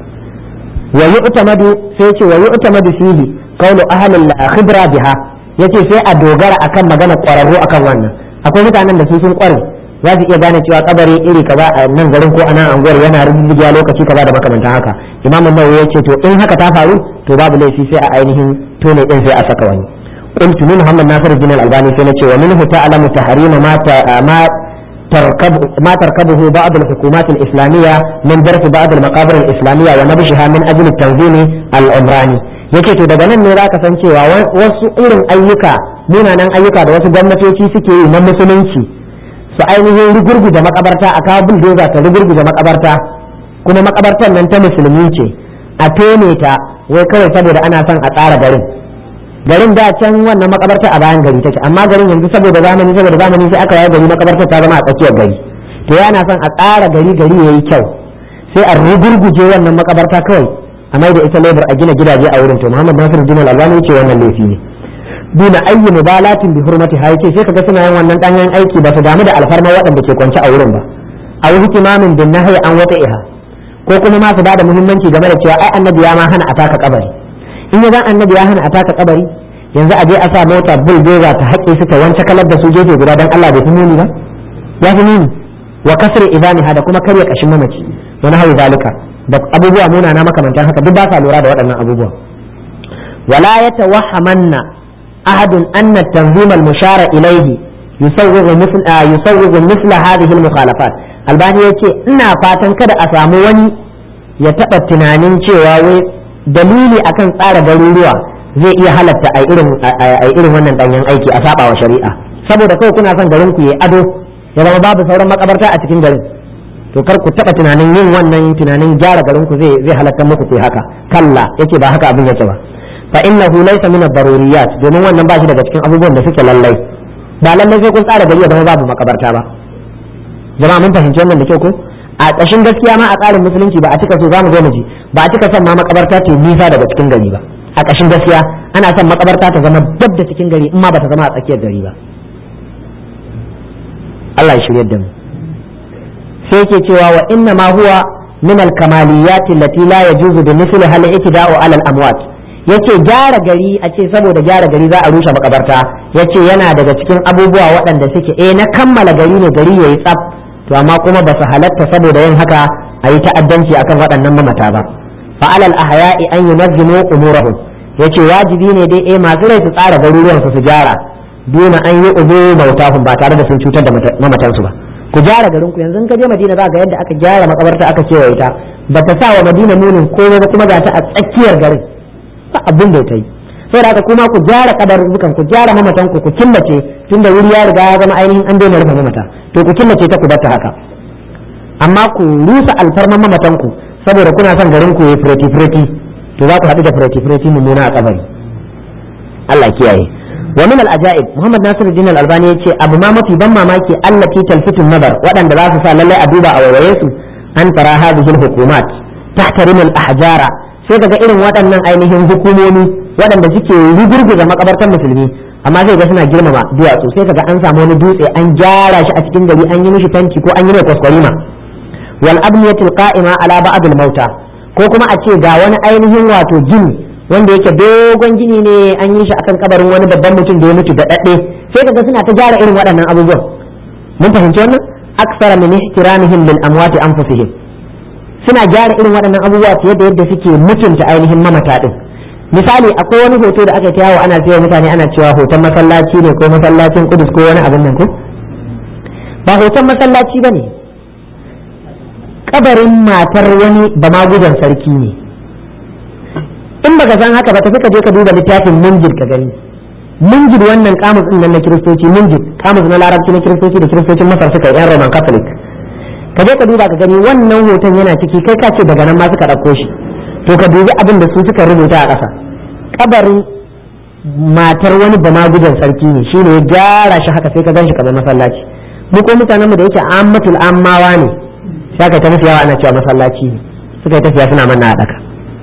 wa yu'tamadu sai yace wa yu'tamadu fihi qawlu ahli al-khibra biha yace sai a dogara akan magana kwararru akan wannan akwai mutanen da su sun kware za su iya gane cewa kabari iri kaza a nan garin ko a nan anguwar yana rubuta lokaci kaza da makamantan haka imam an-nawawi yace to in haka ta faru to babu laifi sai a ainihin tone din sai a saka wani قلت من محمد ناصر الدين الألباني سنة ومنه تعلم تحريم ما ما تركب ما تركبه بعض الحكومات الإسلامية من درس بعض المقابر الإسلامية ونبشها من أجل التنظيم العمراني yake to daga nan ne za ka san cewa wasu irin ayyuka munanan ayyuka da wasu gwamnatoci suke yi na musulunci su ainihin rugurguza makabarta a kawo buldoza ta rugurguza makabarta kuma makabartar nan ta musulmi ce a tone ta wai kawai saboda ana son a tsara garin garin da can wannan makabarta a bayan gari take amma garin yanzu saboda zamani saboda zamani sai aka yi gari makabartar ta zama a tsakiyar gari to yana son a tsara gari gari yayi kyau sai a rugurguje wannan makabarta kawai a mai da ita lebar a gina gidaje a wurin to Muhammad Nasiru Dinar Albani yace wannan laifi ne duna ayyi mubalatin bi hurmati ha yace sai kaga suna yin wannan danyen aiki ba su damu da alfarma waɗanda ke kwance a wurin ba a wuhi kimamin bin nahyi an wata iha ko kuma ma su bada muhimmanci game da cewa ai annabi ya ma hana a taka kabari in ya zan annabi ya hana a taka kabari yanzu a je a sa mota bulldozer ta haƙe su ta wance kalar da su gefe guda don Allah bai fi muni ba ya fi muni wa kasr idaniha da kuma karya kashin mamaci wani hawi zalika da abubuwa munana makamantan haka duk ba sa lura da waɗannan abubuwa wala yatawahhamanna ahadun anna at-tanzim al-mushara ilayhi yusawwigu mithla yusawwigu mithla hadhihi al-mukhalafat albani yace ina fatan kada a samu wani ya taɓa tunanin cewa wai dalili akan tsara garuruwa zai iya halatta a irin wannan danyen aiki a saba wa shari'a saboda kawai kuna son garin ku yi ado ya zama babu sauran makabarta a cikin garin to kar ku taba tunanin yin wannan tunanin gyara garin ku zai zai halatta muku ku haka kalla yace ba haka abin yake ba fa innahu laysa min ad-daruriyat domin wannan ba shi daga cikin abubuwan da suke lallai ba lallai sai kun tsara gari ya zama babu makabarta ba jama'a mun fahimci wannan da kyau ko a ƙashin gaskiya ma a tsarin musulunci ba a cika so zamu zo mu ji ba a cika son ma makabarta ce nisa daga cikin gari ba a ƙashin gaskiya ana son makabarta ta zama dab da cikin gari in ma ba ta zama a tsakiyar gari ba Allah ya shirye da mu sai yake cewa wa inna ma huwa min al kamaliyat allati la yajuzu bi misli hal iktida'u ala al amwat yace gyara gari a ce saboda gyara gari za a rushe makabarta yace yana daga cikin abubuwa waɗanda suke eh na kammala gari ne gari yayi tsaf to amma kuma ba su halatta saboda yin haka a yi ta'addanci akan waɗannan mamata ba fa alal ahya'i an yunazzimu umurahum yace wajibi ne dai eh masu rai su tsara garuruwan su su gyara duna an yi ubu mautahum ba tare da sun cutar da mamatansu ba ku gyara garin ku yanzu ka je Madina za ga yadda aka gyara makabarta aka kewaye ta ba ta sa wa Madina munin komai ba kuma ga ta a tsakiyar garin ba abin da ta yi saboda haka kuma ku gyara kadarurrukan ku gyara mamatan ku ku killace tunda wuri ya riga ya zama ainihin an daina rufe mamata to ku killace ta ku bar ta haka amma ku rusa alfarman mamatan ku saboda kuna son garin ku yi fireti fireti to za ku haɗu da fireti fireti mummuna a kabari Allah kiyaye wa min al-ajaib Muhammad Nasiruddin Al-Albani yace abu ma mafi ban mamaki allati talfitun nazar waɗanda za su sa lallai a duba a wayaye su an tara hadhihi al-hukumat tahtarim al-ahjara sai kaga irin waɗannan ainihin hukumomi waɗanda suke rugurguza makabartar musulmi amma zai ga suna girmama duwatsu sai kaga an samu wani dutse an gyara shi a cikin gari an yi mishi tanki ko an yi mai kwaskwarima wal abniyatul qa'ima ala ba'd al mauta ko kuma a ce ga wani ainihin wato gini wanda yake dogon gini ne an yi shi akan kabarin wani babban mutum da ya mutu da dadde sai kaga suna ta gyara irin waɗannan abubuwan mun fahimci wannan aksara min ihtiramihim lil amwati anfusihim suna gyara irin waɗannan abubuwa fiye da yadda suke mutunta ainihin mamata din misali akwai wani hoto da aka ta yawo ana cewa mutane ana cewa hoton masallaci ne ko masallacin kudus ko wani abin nan ko ba hoton masallaci ba ne kabarin matar wani bamagudan sarki ne in baka san haka ba tafi ka je ka duba littafin munjid ka gani munjid wannan kamus din nan na kiristoci munjid kamus na larabci na kiristoci da kiristocin masar suka yi yan roman catholic ka je ka duba ka gani wannan hoton yana ciki kai ka ce daga nan ma suka ɗauko shi to ka dubi abin da su suka rubuta a ƙasa kabarin matar wani bamagudan sarki ne shine ya gyara shi haka sai ka gan shi kamar masallaci mu ko mutanen mu da yake ammatul ammawa ne sai ka ta musu yawa ana cewa masallaci ne suka yi tafiya suna manna a daka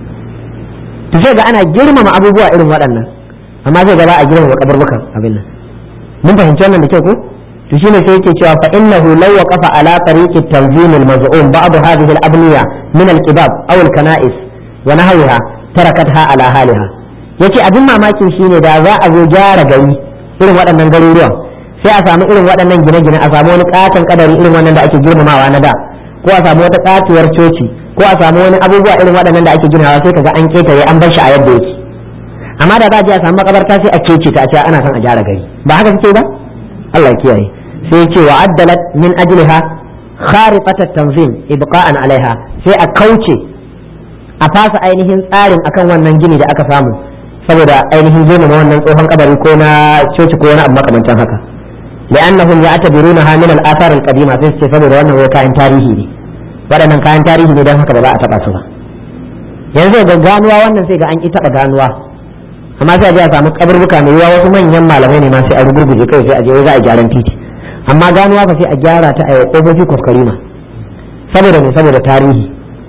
to sai ga ana girmama abubuwa irin waɗannan amma sai ga ba a girmama kaburbukan abin nan mun fahimci wannan da kyau ko to shine sai yake cewa fa innahu law waqafa ala tariqi tanzim al-maz'um ba'd hadhihi al-abniya min al-qibab aw al-kana'is wa nahwiha tarakatha ala haliha yace abin mamakin shine da za a zo gyara gari irin waɗannan garuruwan sai a samu irin waɗannan gine-gine a samu wani katon kadari irin wannan da ake girmamawa na da ko a samu wata katuwar coci ko a samu wani abubuwa irin waɗannan da ake ginawa sai kaga an ketare an bar shi a yadda yake amma da za a je a samu makabarta sai a kece ta a ce ana son a gyara gari ba haka suke ba Allah ya kiyaye sai ce wa addalat min ajliha kharifat at-tanzim ibqa'an alaiha sai a kauce a fasa ainihin tsarin akan wannan gini da aka samu saboda ainihin girmama wannan tsohon kabari ko na coci ko wani abu makamancin haka لأنهم يعتبرونها من الآثار القديمة sai ce saboda wannan wai kayan tarihi ne waɗannan kayan tarihi ne don haka ba za a taɓa su ba yanzu ga ganuwa wannan sai ga an ƙi taɓa ganuwa amma sai a je a samu kaburbuka mai yiwa wasu manyan malamai ne ma sai a rugurguje kai sai a je za a gyaran titi amma ganuwa fa sai a gyara ta a yi ƙofofi kuskurima saboda ne saboda tarihi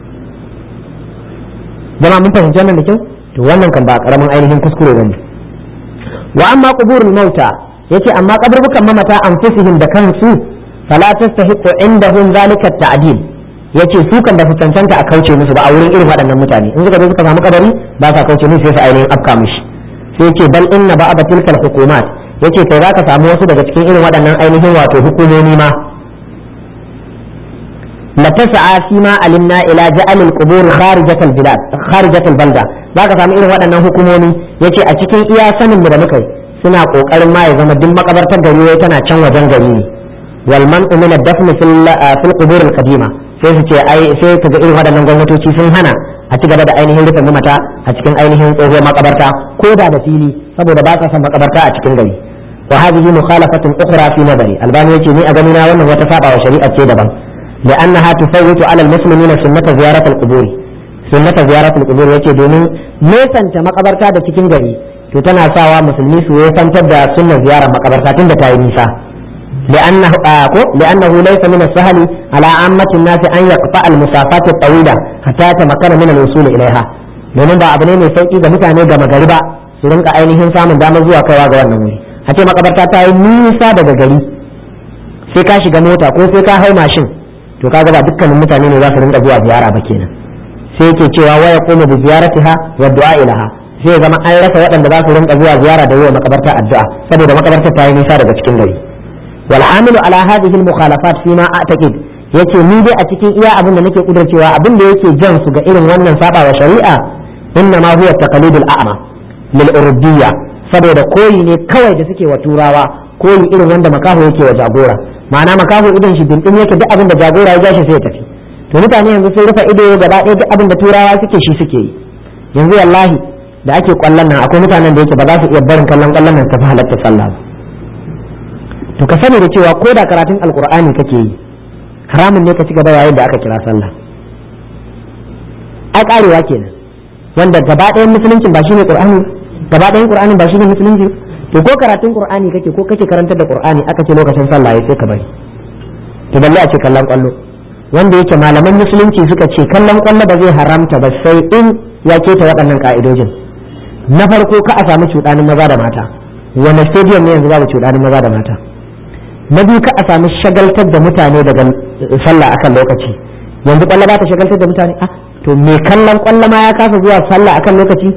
jama mun fahimci wannan da kyau to wannan kan ba karamin ainihin kuskure bane wa amma quburul mauta yace amma kaburbukan mamata anfusihim da kansu fala tastahiqu indahum zalika ta'dil yace su kan da su cancanta a kauce musu ba a wurin irin waɗannan mutane in suka zo suka samu kabari ba sa kauce musu sai su ainihin afka mishi sai yace bal inna ba'da tilkal hukumat yace kai zaka samu wasu daga cikin irin waɗannan ainihin wato hukumomi ma la tas'a fi ma alimna ila ja'al al-qubur kharijat al-bilad kharijat al-balda zaka samu irin waɗannan hukumomi yace a cikin iya sanin mu da muka yi suna kokarin ma ya zama duk makabartar gari wai tana can wajen gari ne wal man'u min ad-dafn fil fil qubur al-qadima sai su ce ai sai kaga irin waɗannan gwamnatoci sun hana a ci gaba da ainihin rufe mamata a cikin ainihin tsohuwar makabarta ko da da fili saboda ba sa son makabarta a cikin gari wa hadhihi mukhalafatun ukhra fi nazari albani yace ni a gani na wannan wata saba wa shari'a ce daban لأنها تفوت على المسلمين سنة زيارة القبور سنة زيارة القبور yace domin nesanta makabarta da cikin gari to tana sawa musulmi su yesantar da sunnar ziyarar makabarta tunda ta yi nisa لأنه آكو لأنه ليس من السهل على عامة الناس أن يقطع المسافات الطويلة حتى يتمكن من الوصول إليها domin ba abu ne mai sauki ga mutane da magariba su rinka ainihin samun damar zuwa kaiwa ga wannan wuri a ce makabarta ta yi nisa daga gari sai ka shiga mota ko sai ka hau mashin to kaga ba dukkanin mutane ne za su rinka zuwa ziyara ba kenan sai yake cewa waya kuma bi ziyaratiha wa du'a ilaha sai zama an rasa waɗanda za su rinka zuwa ziyara da yawa makabarta addu'a saboda makabarta ta yi nisa daga cikin gari wal hamilu ala hadhihi al mukhalafat fi ma a'taqid yace ni dai a cikin iya abin da nake kudurcewa abin da yake jan su ga irin wannan saba wa shari'a inna ma huwa taqlidul a'ma lil urdiyya saboda koyi ne kawai da suke wa turawa koyi irin wanda makaho yake wa jagora ma'ana makaho idan shi dindin yake duk abin da jagora ya jashi sai ya tafi to mutane yanzu sun rufe ido gaba ɗaya duk abin da turawa suke shi suke yi yanzu wallahi da ake kwallon nan akwai mutanen da yake ba za su iya barin kallon kwallon nan tafi halatta sallah ba to ka sani da cewa ko da karatun alkur'ani kake yi haramun ne ka ci gaba yayin da aka kira sallah ai karewa kenan wanda gaba ɗayan musuluncin ba shine qur'ani gaba ɗayan qur'anin ba shine musulunci to ko karatun qur'ani kake ko kake karantar da qur'ani aka ce lokacin sallah ya sai ka bari to balle a ce kallon kwallo wanda yake malaman musulunci suka ce kallon kwallo ba zai haramta ba sai in ya keta waɗannan ka'idojin na farko ka a samu cuɗanin maza da mata wani stadium ne yanzu babu cuɗanin maza da mata na biyu ka a samu shagaltar da mutane daga sallah akan lokaci yanzu kwallo ba ta shagaltar da mutane ah to me kallon kwallo ma ya kasa zuwa sallah akan lokaci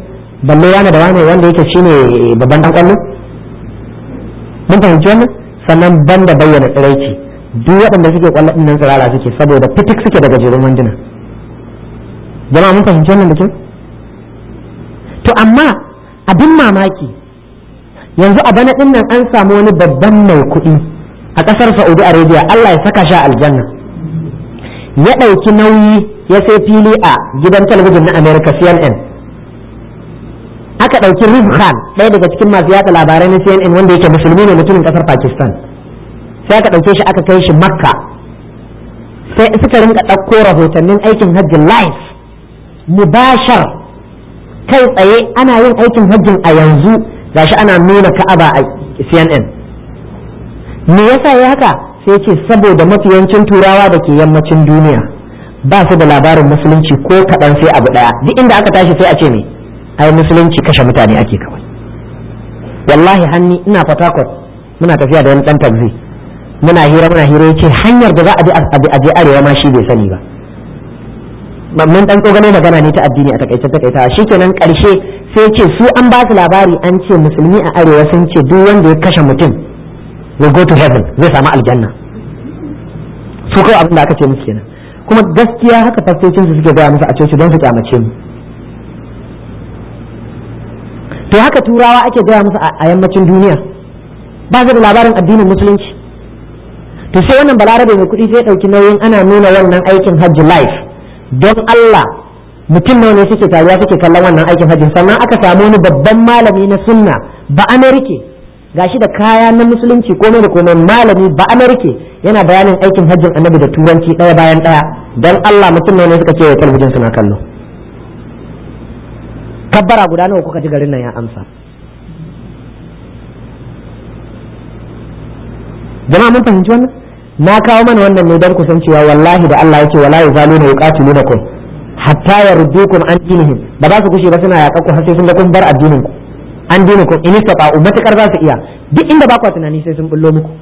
balle wani da wani wanda yake shine babban dan kwallo mun fahimci wannan sannan banda bayyana tsiraici duk waɗanda suke kwallo din nan tsirara suke saboda fitik suke daga jerin wanduna jama'a mun fahimci wannan da kyau to amma abin mamaki yanzu a bana din nan an samu wani babban mai kuɗi a ƙasar Saudi Arabia Allah ya saka shi aljanna ya ɗauki nauyi ya sai fili a gidan talabijin na America CNN aka ɗauki Riz Khan ɗaya daga cikin masu yatsa labarai na CNN wanda yake musulmi ne mutumin ƙasar Pakistan sai aka ɗauke shi aka kai shi Makka sai suka rinka ɗauko rahotannin aikin hajji live mubashar kai tsaye ana yin aikin hajjin a yanzu gashi ana nuna ka'aba a CNN me yasa ya haka sai ce saboda mafiyancin turawa da ke yammacin duniya ba su da labarin musulunci ko kaɗan sai abu ɗaya duk inda aka tashi sai a ce ne ai musulunci kashe mutane ake kawai wallahi hanni ina fatakot muna tafiya da wani ɗan taxi muna hira muna hira yace hanyar da za a bi a je arewa ma shi bai sani ba mun dan tsogano magana ne ta addini a takaice takaita shikenan karshe sai ce su an ba su labari an ce musulmi a arewa sun ce duk wanda ya kashe mutum will go to heaven zai samu aljanna su kawai abin da aka ce musu kenan kuma gaskiya haka fastocin su suke gaya musu a coci don su kyamace mu to haka turawa ake gaya musu a yammacin duniya ba su da labarin addinin musulunci to sai wannan balarabe mai kuɗi sai ya ɗauki nauyin ana nuna wannan aikin hajji live don Allah mutum nawa ne suke taruwa suke kallon wannan aikin hajji sannan aka samu wani babban malami na sunna ba amerike gashi da kaya na musulunci komai da komai malami ba amerike yana bayanin aikin hajjin annabi da turanci ɗaya bayan ɗaya don Allah mutum nawa ne suka ce talabijin suna kallo kabbara guda nawa kuka ji garin nan ya amsa jama'a mun fahimci wannan na kawo mana wannan ne don kusan cewa wallahi da Allah yake wala yazaluna yuqatilunakum hatta yardukum an dinihim ba za su kushe ba suna yaƙa ku har sai sun ga kun bar addinin ku an dinikum in istata'u matakar za su iya duk inda ba ku tunani sai sun bullo muku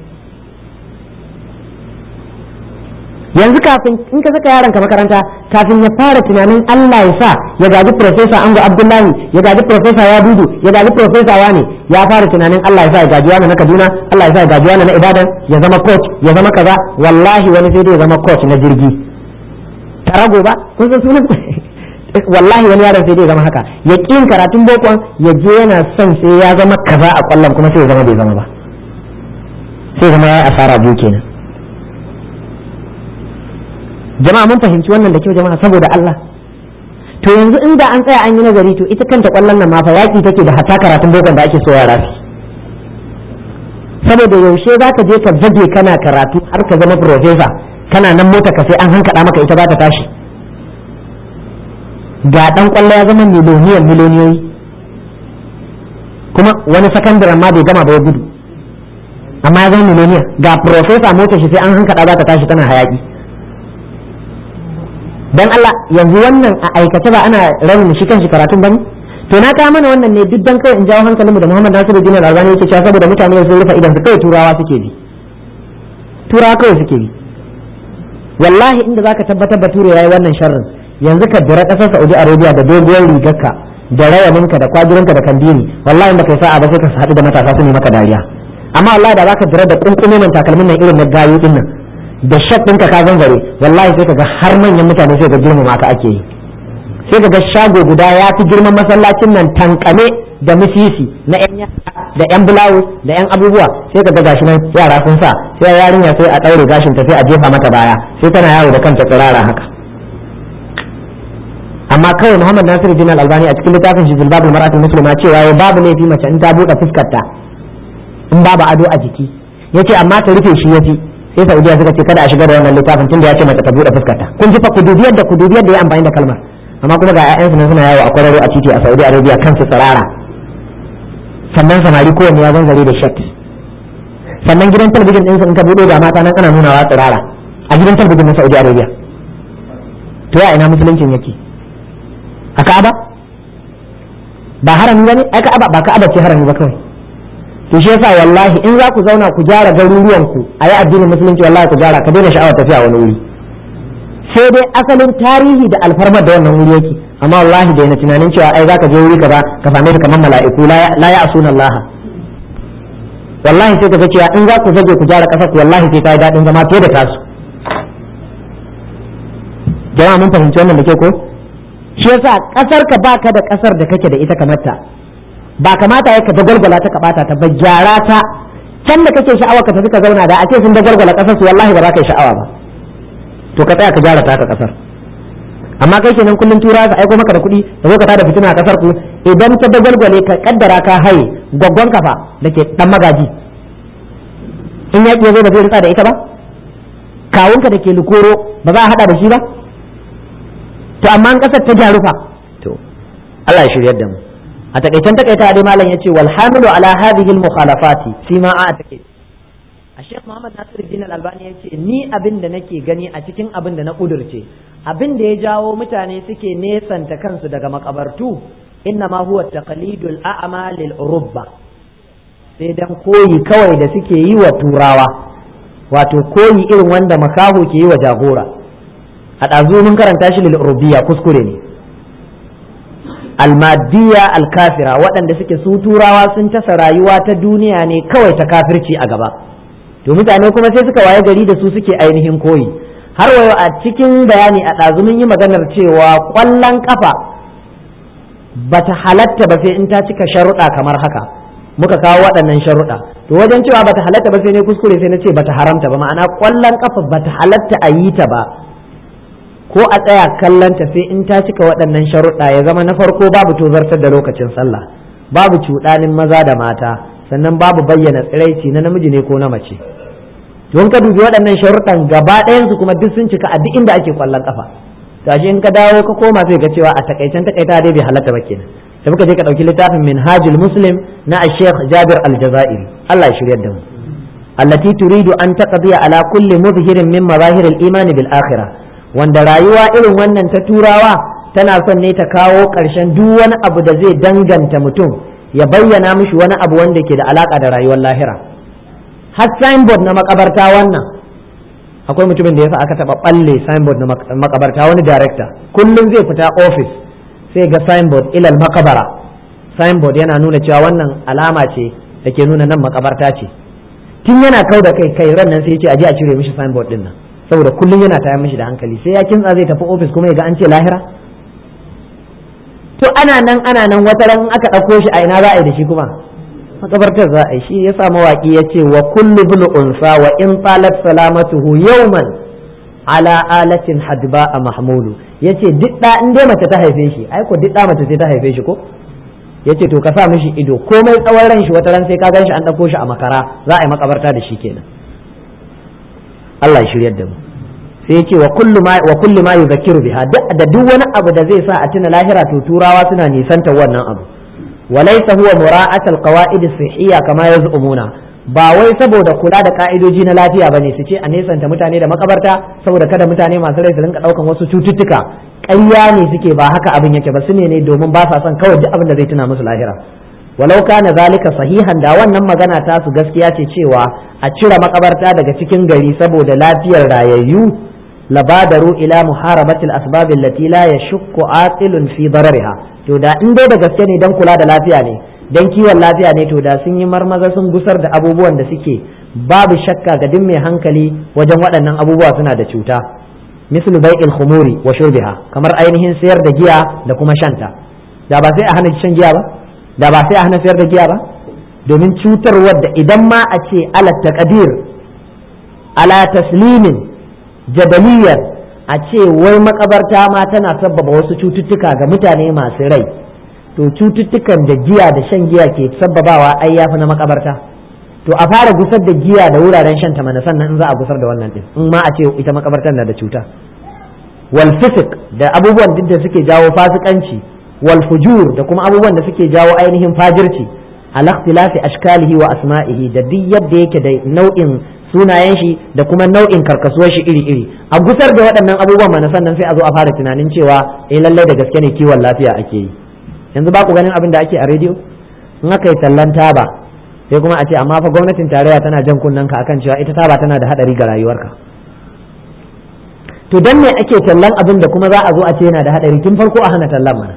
yanzu kafin in ka saka yaronka makaranta kafin ya fara tunanin Allah ya sa ya gaji professor Ango Abdullahi ya gaji professor Yadudu ya gaji professor Wani ya fara tunanin Allah ya sa ya gaji wani na Kaduna Allah ya sa ya gaji wani na Ibadan ya zama coach ya zama kaza wallahi wani sai dai ya zama coach na jirgi tarago ba kun san sunan wallahi wani yaron sai dai ya zama haka ya kin karatun bokon ya je yana son sai ya zama kaza a kwallon kuma sai ya zama bai zama ba sai zama ya asara biyu kenan jama'a mun fahimci wannan da kyau jama'a saboda Allah to yanzu inda an tsaya an yi nazari to ita kanta kwallon nan ma fa yaki take da hatta karatun bokon da ake so yara su saboda yaushe za ka je ka zage kana karatu har ka zama profesa kana nan mota ka sai an hankaɗa maka ita za ta tashi ga dan kwallo ya zama miloniyan miloniyoyi kuma wani sakandaren ma bai gama ba ya gudu amma ya zama miloniya ga profesa mota shi sai an hankaɗa za ta tashi tana hayaki dan Allah yanzu wannan a aikace ba ana raunin shi kanshi karatun bane to na kawo mana wannan ne duk dan kawai in jawo hankalinmu da Muhammad Nasiru Dinar Albani yake cewa saboda mutane sun rufe idan su kawai turawa suke bi turawa kawai suke bi wallahi inda zaka tabbatar bature yayi wannan sharrin yanzu ka dira kasar Saudi Arabia da doguwar rigarka da rawaninka da kwajirinka da kandini wallahi baka sa'a ba sai ka haɗu da matasa su ne maka dariya amma wallahi da zaka dira da kunkume man takalmin nan irin na gayu din nan da shak ɗinka ka zanzare wallahi sai ka ga har manyan mutane sai ga girmama ka ake yi sai ka ga shago guda ya fi girman masallacin nan tankame da misisi na yan da yan bulawus da yan abubuwa sai ka ga gashi nan yara sun sa sai yarinya sai a ɗaure gashin ta sai a jefa mata baya sai tana yawo da kanta tsirara haka amma kawai Muhammad Nasiru Jinal Albani a cikin littafin shi Zilbabul Maratul Muslima cewa ya babu laifi mace in ta buɗe fuskarta in babu ado a jiki yace amma ta rufe shi yafi sai Saudiya suka ce kada a shiga da wannan littafin tunda ya ce mace ta buɗe fuskarta kun ji fa kudubiyar da kudubiyar da ya amfani da kalmar amma kuma ga ƴaƴansu nan suna yawo a kwararo a titi a Saudi Arabia kansu tsirara sannan samari kowanne ya zanzare da shat sannan gidan talabijin ɗinsu in ka buɗe da mata nan ana nunawa tsirara a gidan talabijin na Saudi Arabia to ya ina musuluncin yake a Ka'aba ba harami bane ai Ka'aba ba Ka'aba ce harami ba kawai to shi yasa wallahi in za ku zauna ku gyara garuruwan ku a yi addinin musulunci wallahi ku gyara ka daina sha'awar tafiya wani wuri sai dai asalin tarihi da alfarmar da wannan wuri yake amma wallahi daina tunanin cewa ai zaka je wuri kaza ka same su kamar mala'iku la ya asuna Allah wallahi sai ka ga cewa in za ku zage ku gyara kasar ku wallahi sai kai dadin zama fiye da tasu jama'a mun fahimci wannan da ke ko shi yasa kasar ka baka da kasar da kake da ita kamar ta ba kamata ya ka dagwalgwala ta ka bata ta ba gyara ta can da kake sha'awa ka tafi ka zauna da a ce sun dagwalgwala kasar su wallahi ba za ka yi sha'awa ba to ka tsaya ka gyara ta ka kasar amma kai kenan kullum tura ka aiko maka da kuɗi da zo ka tada fitina a kasar ku idan ta dagwalgwale ka kaddara ka haye gwaggon kafa da ke dan magaji in yaƙi ya zo ba zai ritsa da ita ba kawunka da ke lukoro ba za a hada da shi ba to amma an kasar ta gyaru fa to Allah ya shiryar da mu a takaicen takaita dai malam yace wal hamilu ala hadhihi al mukhalafati fi ma a take a Sheikh Muhammad Nasiruddin Al-Albani yace ni abin da nake gani a cikin abin da na kudurce abin da ya jawo mutane suke nesanta kansu daga makabartu inna ma huwa taqlidul a'ma lil urubba sai dan koyi kawai da suke yi wa turawa wato koyi irin wanda makaho ke yi wa jagora a ɗazu mun karanta shi lil urubiyya kuskure ne almadiyya alkafira waɗanda suke su turawa sun tasa rayuwa ta duniya ne kawai ta kafirci a gaba to mutane kuma sai suka waye gari da su suke ainihin koyi har wayo a cikin bayani a ɗazu mun yi maganar cewa ƙwallon ƙafa bata halatta ba sai in ta cika sharuɗa kamar haka muka kawo waɗannan sharuɗa to wajen cewa bata halatta ba sai ne kuskure sai na ce bata haramta ba ma'ana ƙwallon ƙafa bata halatta a yi ta ba ko a tsaya kallanta sai in ta cika waɗannan sharuɗa ya zama na farko babu tozartar da lokacin sallah babu cuɗanin maza da mata sannan babu bayyana tsiraici na namiji ne ko na mace don ka dubi waɗannan sharuɗan gaba ɗayansu kuma duk sun cika a duk inda ake kwallon kafa gashi in ka dawo ka koma sai ga cewa a takaicen takaita dai bai halatta ba kenan da muka je ka ɗauki littafin minhajul muslim na sheikh jabir al-jazairi Allah ya shiryar da mu allati turidu an taqdiya ala kulli mudhirin min mazahir al-iman bil akhirah wanda rayuwa irin wannan ta turawa tana son ne ta kawo ƙarshen duk wani abu da zai danganta mutum ya bayyana mishi wani abu wanda ke da alaka da rayuwar lahira har signboard na makabarta wannan akwai mutumin da yasa aka taba balle signboard na makabarta wani director kullum zai fita office sai ga signboard ilal makabara signboard yana nuna cewa wannan alama ce da ke nuna nan makabarta ce tun yana kau da kai kai ran nan sai ya ce aje a cire mishi signboard din nan saboda kullum yana tayar mishi da hankali sai ya kintsa zai tafi ofis kuma ya ga an ce lahira to ana nan ana nan wata ran aka ɗauko shi a ina za a yi da shi kuma makabartar za a yi shi yasa mawaki ya ce wa kullu bil unsa wa in talat salamatuhu yawman ala alatin hadba a mahmulu yace duk da in dai mace ta haife shi ai ko duk da mace sai ta haife shi ko yace to ka sa mishi ido komai tsawon ran shi wata ran sai ka gan shi an ɗauko shi a makara za a yi makabarta da shi kenan Allah ya shiryar da mu sai ya ce wa kullu ma wa kullu ma yuzakkiru biha da duk wani abu da zai sa a tuna lahira to turawa suna nisanta wannan abu walaysa huwa mura'at alqawaid as-sihhiyya kama yaz'umuna ba wai saboda kula da ka'idoji na lafiya bane su ce a nesanta mutane da makabarta saboda kada mutane masu rai su rinka daukan wasu cututtuka ƙarya ne suke ba haka abin yake ba su ne ne domin ba sa son kawai duk abin da zai tuna musu lahira walau kana zalika sahihan da wannan magana ta su gaskiya ce cewa a cire makabarta daga cikin gari saboda lafiyar rayayyu labadaru ila muharabati al-asbab allati la yashukku aqilun fi darariha to da in dai da gaske ne dan kula da lafiya ne dan kiwon lafiya ne to da sun yi marmaza sun gusar da abubuwan da suke babu shakka ga duk mai hankali wajen waɗannan abubuwa suna da cuta mislu bai'il khumuri wa shurbiha kamar ainihin sayar da giya da kuma shanta da ba sai a hana shan giya ba da ba sai a hana sayar da giya ba domin cutarwar da idan ma a ce ala taqdir ala taslimin jadaliyar a ce wai makabarta ma tana sabbaba wasu cututtuka ga mutane masu rai to cututtukan da giya da shan giya ke sabbabawa ai yafi na makabarta to a fara gusar da giya da wuraren shan ta mana sannan in za a gusar da wannan din in ma a ce ita makabartar na da cuta wal fisik da abubuwan duk da suke jawo fasikanci wal fujur da kuma abubuwan da suke jawo ainihin fajirci al ikhtilafi ashkalihi wa asma'ihi da duk yadda yake da nau'in sunayen shi da kuma nau'in karkasuwar shi iri-iri a gusar da waɗannan abubuwan mana sannan sai a zo a fara tunanin cewa eh lallai da gaske ne kiwon lafiya ake yi yanzu ba ku ganin abin da ake a rediyo in aka yi tallan taba sai kuma a ce amma fa gwamnatin tarayya tana jan kunnen ka akan cewa ita taba tana da hadari ga rayuwarka to dan me ake tallan abin da kuma za a zo a ce yana da hadari tun farko a hana tallan mana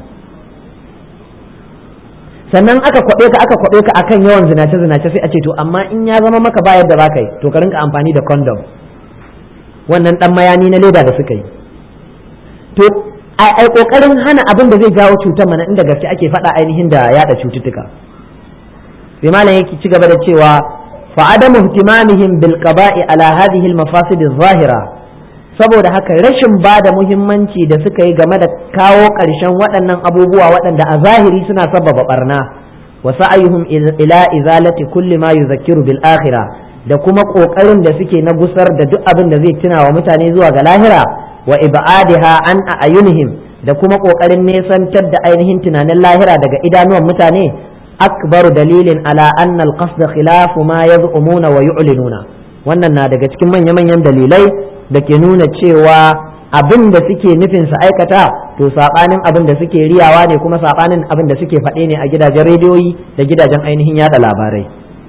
sannan aka kwabe ka aka kwabe ka akan yawan zinace zinace sai a ce to amma in ya zama maka ba yadda baka yi to ka rinka amfani da condom wannan dan mayani na leda da suka yi to ai kokarin hana abin da zai jawo cutar mana inda gaske ake faɗa ainihin da yada cututtuka sai malam yake ci gaba da cewa fa adamu ihtimamihim bil qada'i ala hadhihi al mafasid zahira saboda haka rashin ba da muhimmanci da suka yi game da kawo ƙarshen waɗannan abubuwa waɗanda a zahiri suna sababa barna wa sa'ayuhum ila izalati kulli ma yuzakkiru bil akhirah da kuma ƙoƙarin da suke na gusar da duk abin da zai tuna wa mutane zuwa ga lahira wa ibadiha an ayunihim da kuma ƙoƙarin nesantar da ainihin tunanin lahira daga idanuwan mutane akbaru dalilin ala anna al-qasd khilafu ma yaz'umuna wa yu'linuna wannan na daga cikin manya-manyan dalilai da ke nuna cewa abin da suke nufin su aikata to sabanin abin da suke riyawa ne kuma sabanin abin da suke faɗe ne a gidajen rediyoyi da gidajen ainihin yada labarai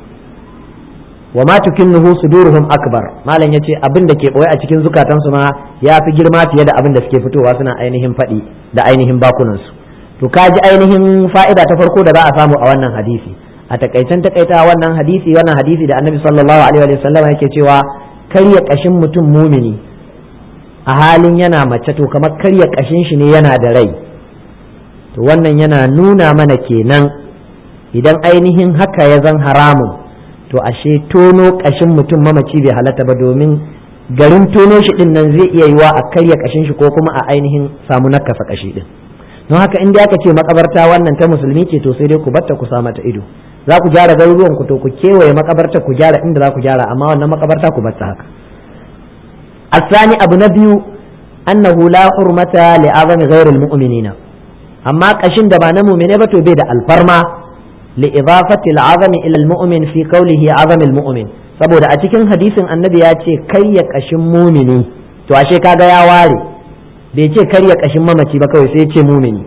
wa ma tukinnuhu suduruhum akbar malam yace abin da ke boye a cikin zukatansu ma ya fi girma fiye da abin da suke fitowa suna ainihin faɗi da ainihin bakunansu to ka ji ainihin fa'ida ta farko da za a samu a wannan hadisi a takaicen takaita wannan hadisi wannan hadisi da annabi sallallahu alaihi wa sallam yake cewa karya kashin mutum mumini a halin yana mace to kamar karya kashin shi ne yana da rai to wannan yana nuna mana kenan idan ainihin haka ya zan haramun to ashe tono kashin mutum mamaci bai halatta ba domin garin tono shi din nan zai iya yiwa a karya kashin shi ko kuma a ainihin samu nakasa kashi din don haka in aka ce makabarta wannan ta musulmi ce to sai dai ku batta ku sa mata ido za ku gyara garuruwan ku to ku kewaye makabarta ku gyara inda za ku gyara amma wannan makabarta ku batta haka الثاني أبو نبي أنه لا حرمة لأعظم غير المؤمنين أما قشن دبانا مؤمن بتو بيد الفرما لإضافة العظم إلى المؤمن في قوله عظم المؤمن saboda a cikin hadisin annabi ya ce kai ya kashin mumini to ashe kaga ya ware bai ce kar ya kashin mamaci ba kawai sai ya ce mumini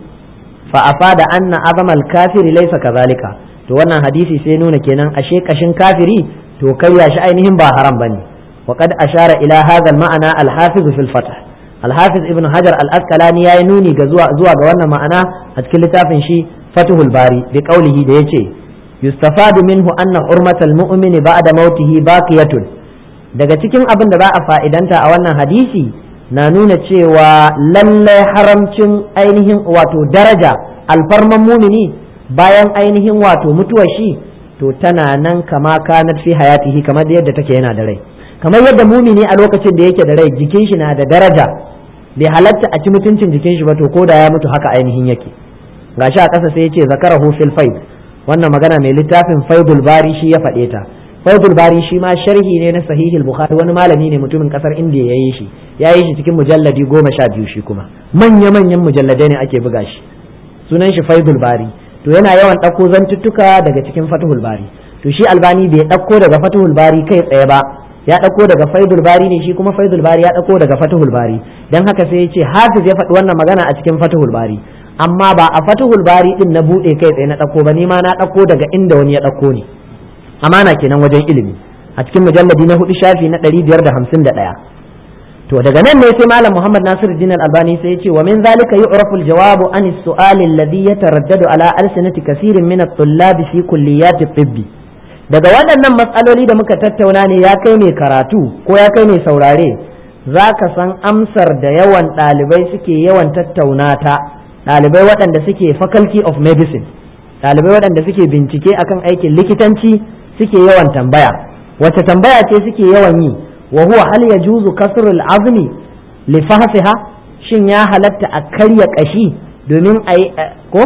fa afada anna azamal kafiri laysa kazalika to wannan hadisi sai nuna kenan ashe kashin kafiri to karya shi ainihin ba haram bane wa qad ashara ila hadha al-ma'ana al-hafiz fi al-fath al-hafiz ibn hajar al-asqalani yayi nuni ga zuwa zuwa ga wannan ma'ana a cikin littafin shi fathul bari bi qawlihi da yace yustafadu minhu anna hurmatal mu'mini ba'da mautihi baqiyatun daga cikin abin da za a fa'idanta a wannan hadisi na nuna cewa lallai haramcin ainihin wato daraja alfarman mumini bayan ainihin wato mutuwar shi to tana nan kama kanat fi hayatihi kamar yadda take yana da rai kamar yadda mumini a lokacin da yake da rai jikin shi na da daraja bai halatta a ci mutuncin jikin shi ba to ko da ya mutu haka ainihin yake gashi a ƙasa sai yace zakarahu fil faid wannan magana mai littafin faidul bari shi ya faɗe ta faidul bari shi ma sharhi ne na sahihul bukhari wani malami ne mutumin kasar indiya ya yi shi ya yi shi cikin mujalladi goma sha biyu shi kuma manya manyan mujalladai ne ake buga shi sunan shi faidul bari to yana yawan ɗauko zantuttuka daga cikin fatuhul bari to shi albani bai ɗauko daga fatuhul bari kai tsaye ba ya ɗauko daga faidul bari ne shi kuma faidul bari ya ɗauko daga fatuhul bari dan haka sai ya ce hafiz ya faɗi wannan magana a cikin fatuhul bari amma ba a fatuhul bari din na buɗe kai tsaye na ɗauko ba ni ma na ɗauko daga inda wani ya ɗauko ne amana kenan wajen ilimi a cikin mujalladi na hudu shafi na ɗari biyar da hamsin da ɗaya to daga nan ne sai malam muhammad nasir din albani sai ya ce wa min zalika yu'rafu al-jawabu an as-su'al alladhi yataraddadu ala alsinati kaseerin min at-tullab fi kulliyat at-tibb daga waɗannan matsaloli da muka tattauna ne ya kai mai karatu ko ya kai mai saurare za ka san amsar da yawan ɗalibai suke yawan tattauna ta ɗalibai waɗanda suke faculty of medicine ɗalibai waɗanda suke bincike akan aikin likitanci suke yawan tambaya wace tambaya ce suke yawan yi wa huwa hal yajuzu kasrul azmi li fahsiha shin ya halatta a karya kashi domin a ko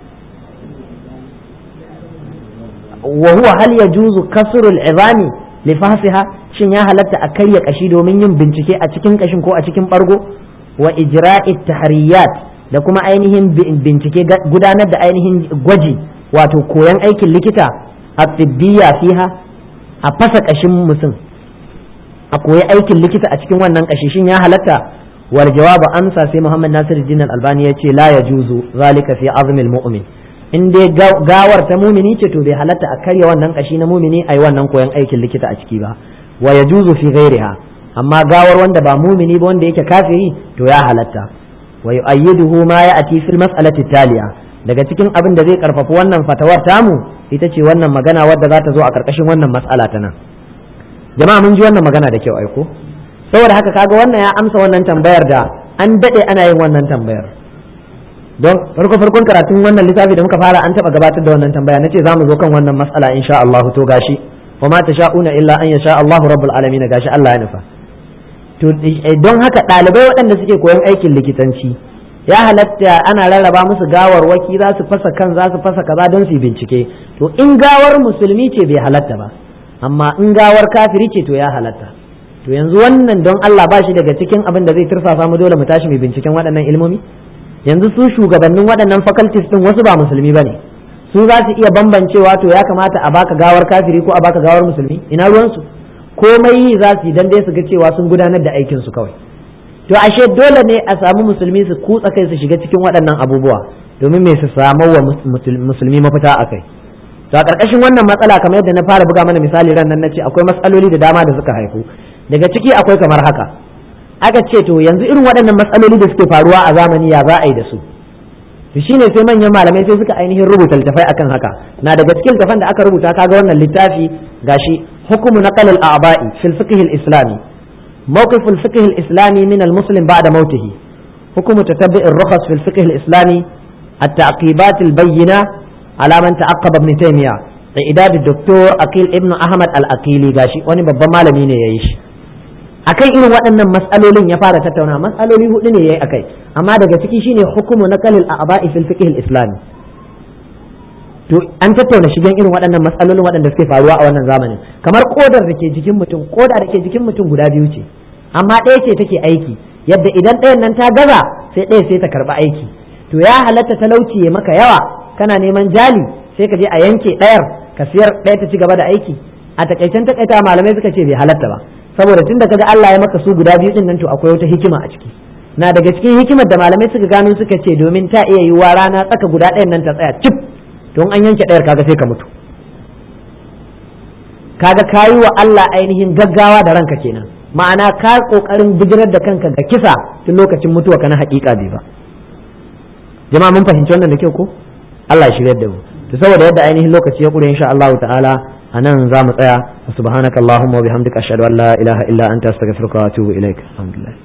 wa huwa hal yajuzu kasrul izami li fahsiha shin ya halatta a karya kashi domin yin bincike a cikin kashin ko a cikin bargo wa ijra'i tahriyat da kuma ainihin bincike gudanar da ainihin gwaji wato koyan aikin likita a tibbiya fiha a fasa kashin mutum a koyi aikin likita a cikin wannan kashi shin ya halatta wal jawabu amsa sai Muhammad Nasir Din Albani ya ce la yajuzu zalika fi azmil mu'min in dai gawar ta mumini ce to bai halatta a karya wannan kashi na mumini ai wannan koyan aikin likita a ciki ba wa yajuzu fi ghairiha amma gawar wanda ba mumini ba wanda yake kafiri to ya halatta wa yu'ayyiduhu ma ya'ti fil mas'alati taliya daga cikin abin da zai karfafi wannan fatawar tamu ita ce wannan magana wadda za ta zo a karkashin wannan mas'ala ta nan jama'a mun ji wannan magana da kyau aiko saboda haka kaga wannan ya amsa wannan tambayar da an dade ana yin wannan tambayar don farko farkon karatun wannan littafi da muka fara an taba gabatar da wannan tambaya nace zamu zo kan wannan mas'ala insha Allah to gashi wa ma tasha'una illa an yasha Allah rabbul alamin gashi Allah ya nufa to don haka ɗalibai waɗanda suke koyon aikin likitanci ya halatta ana rarraba musu gawarwaki za su fasa kan za su fasa kaza don su bincike to in gawar musulmi ce bai halatta ba amma in gawar kafiri ce to ya halatta to yanzu wannan don Allah ba shi daga cikin abin da zai tursasa mu dole mu tashi mu binciken waɗannan ilmomi yanzu su shugabannin waɗannan faculties din wasu ba musulmi bane su za su iya bambancewa to ya kamata a baka gawar kafiri ko a baka gawar musulmi ina ruwansu komai yi za su yi dan dai su ga cewa sun gudanar da aikin su kawai to ashe dole ne a samu musulmi su kutsa kai su shiga cikin waɗannan abubuwa domin me su samu wa musulmi mafita a kai to a ƙarƙashin wannan matsala kamar yadda na fara buga mana misali ran nan nace akwai matsaloli da dama da suka haifu daga ciki akwai kamar haka aka ce to yanzu irin waɗannan matsaloli da suke faruwa a zamani ya za a yi da su to shine sai manyan malamai sai suka ainihin rubuta littafai akan haka na daga cikin littafan da aka rubuta kaga wannan littafi gashi hukumu naqal al-a'ba'i fil fiqh al-islami موقف الفقه الإسلامي من المسلم بعد موته حكم تتبع الرخص في الفقه الإسلامي التعقيبات البينة على من تعقب ابن تيمية إعداد الدكتور أقيل ابن أحمد الأقيلي غاشي wani babban malami ne ya yi shi akan irin waɗannan mas'alolin ya fara tattauna mas'aloli hudu ne yayi akai amma daga ciki shine hukumu naqal al-a'ba'i fil fiqh al-islami to an tattauna shigen irin waɗannan matsalolin waɗanda suke faruwa a wannan zamanin kamar kodar da ke jikin mutum koda da ke jikin mutum guda biyu ce amma ɗaya ce take aiki yadda idan ɗayan nan ta gaza sai ɗaya sai ta karɓi aiki to ya halatta talauci ya maka yawa kana neman jali sai ka je a yanke ɗayar ka siyar ɗaya ta ci gaba da aiki a takaicen takaita malamai suka ce bai halatta ba saboda tun da kaga Allah ya maka su guda biyu din nan to akwai wata hikima a ciki na daga cikin hikimar da malamai suka gano suka ce domin ta iya yiwuwa rana tsaka guda ɗayan nan ta tsaya cip don an yanke ɗayar kaga sai ka mutu kaga kayi wa Allah ainihin gaggawa da ranka kenan ma'ana ka kokarin bijirar da kanka ga kisa tun lokacin mutuwa kana haƙiƙa bai ba jama'a mun fahimci wannan da kyau ko Allah ya shiryar da mu to saboda yadda ainihin lokaci ya kure insha Allah ta'ala anan za mu tsaya subhanakallahumma wa bihamdika ashhadu an la ilaha illa anta astaghfiruka wa atubu ilaik alhamdulillah